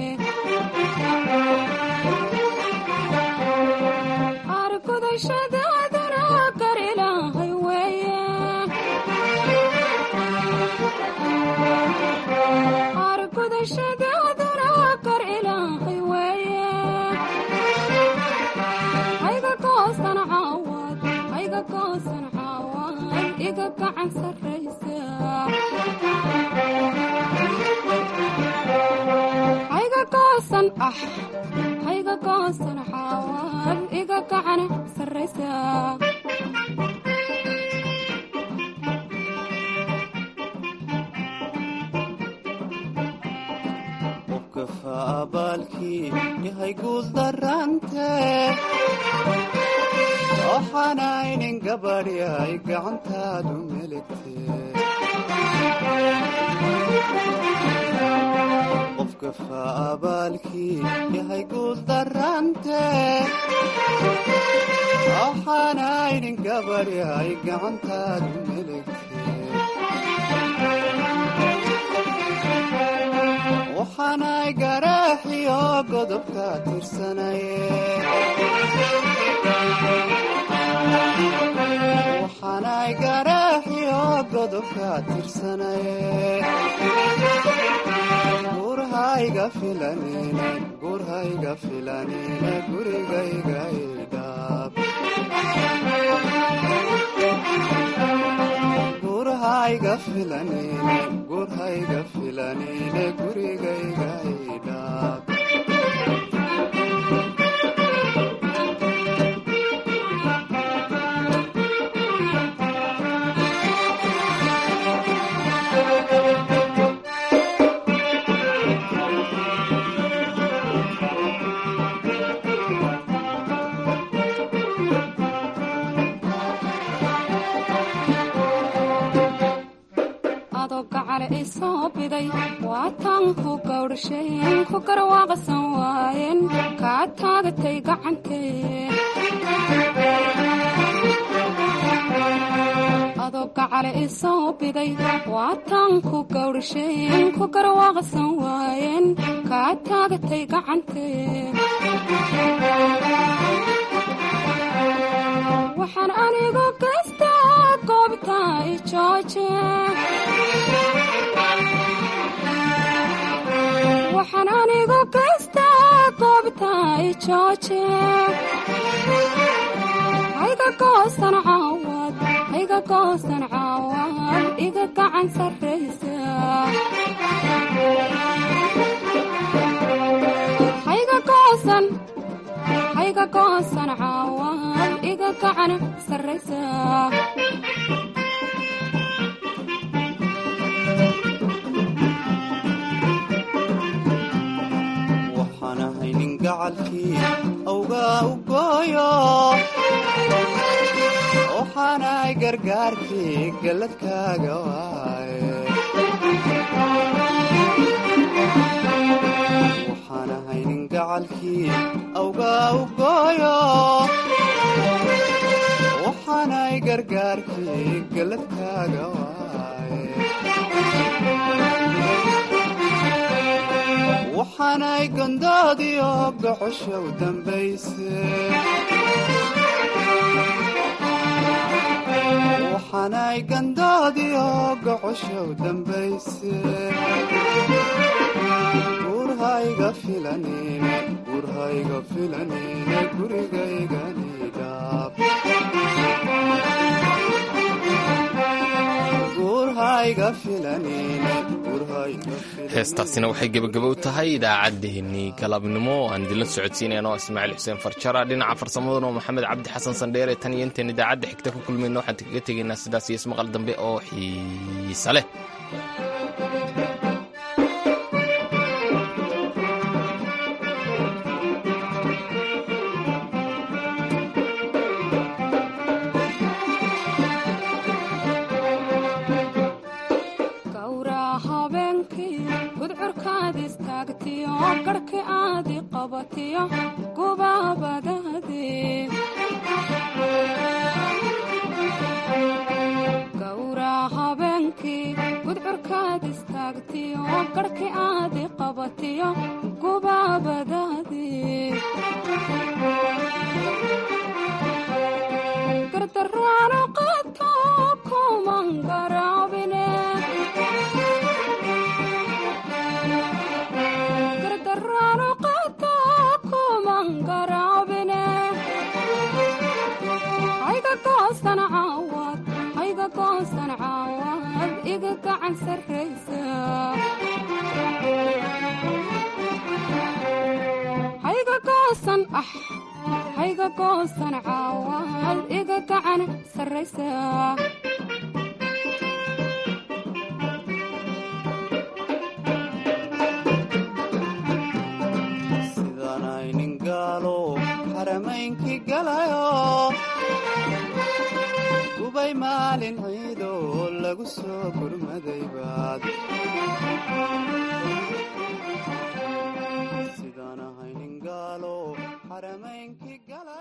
S25: argudashadaaduna gar ilaahay weeye argudashadaaduna gar ilaahay weeye hayga goosan caawad hayga goosan caawad iga gacan sarraysa hayga goosan ah hayga goosan caawad iga gacan sarraysa
S26: abaalkii yahay guul darante waxaa
S2: waxaanaynin gabadhyay gacantaadu meligtee qofka faabaalkii yahay guul darante waxaanaynin gabadhyay gacantaadu meligtee waxaanay garaaxiyo godobka tirsanaye waxaanay garaaxiyo godobka tirsanaye gurhayga filanine gurhayga filanine gurigayga idhaab gurhayga filanine gurhayga filanine gurigayga idhaab
S25: adoo gacale i soo biday waataan ku gawdhasheen ku garwaaqsan waayeen kaa taagatay gacantee adoo gacale i soo biday waataan ku gawdhasheen ku garwaaqsan waayeen kaa taagatay gacantee waxaan anigu gaystaa goobta i jooje waxaan anigu gaystaa goobta i jooje hayga goosan caawad hayga goosan caawad iga gacan sarraysa hayga goosan hayga goosan caawad iga gacan sarraysa
S2: waxaan ahay nin gacalkii awgaa u gooyo waxaanay gargaarkii galladkaaga waaye waxaan ahay nin gacalkii awgaa u gooyo waxaanay gargaarkii galladkaaga waaye waxaanay gondoodiyo gocosha u dambayse waxaanay gandoodiyo gocosha u dambayse gurhayga filanine gurhayga filanine gurigayganidhaab gurhayga filanine gurhayga
S1: heestaasina waxay gebagabo u tahay idaacaddeenii galabnimo aan idinla socodsiinayno ismaaciil xuseen farjara dhinaca farsamaduna oo maxamed cabdi xasan sandheere tan iyo intaan idaacadda xigta ku kulmayno waxaan kaga tegaynaa sidaas iyo ismaqal dambe oo xiisa leh
S25: gawraa habeenkii gudcurkaad istaagtiyo garhki aadi qabatiyo gubaabadaade gawraa habeenkii gudcurkaad istaagtiyo garhki aadi qabatiyo gubaabadaade gardarraano qato kuman garaabine gardarraano qato kuman garaabine hayga goosan caawad hayga goosan caawad iga gacan sarraysa hayga goosan ah hayga goosan caawad iga gacan sarraysa
S2: sidaanay nin gaalo xaramaynkii xarameynkii galayo gubay maalin ciidoo lagu soo gurmaday baad sidaan ahaynin gaalo xarameynkii galayo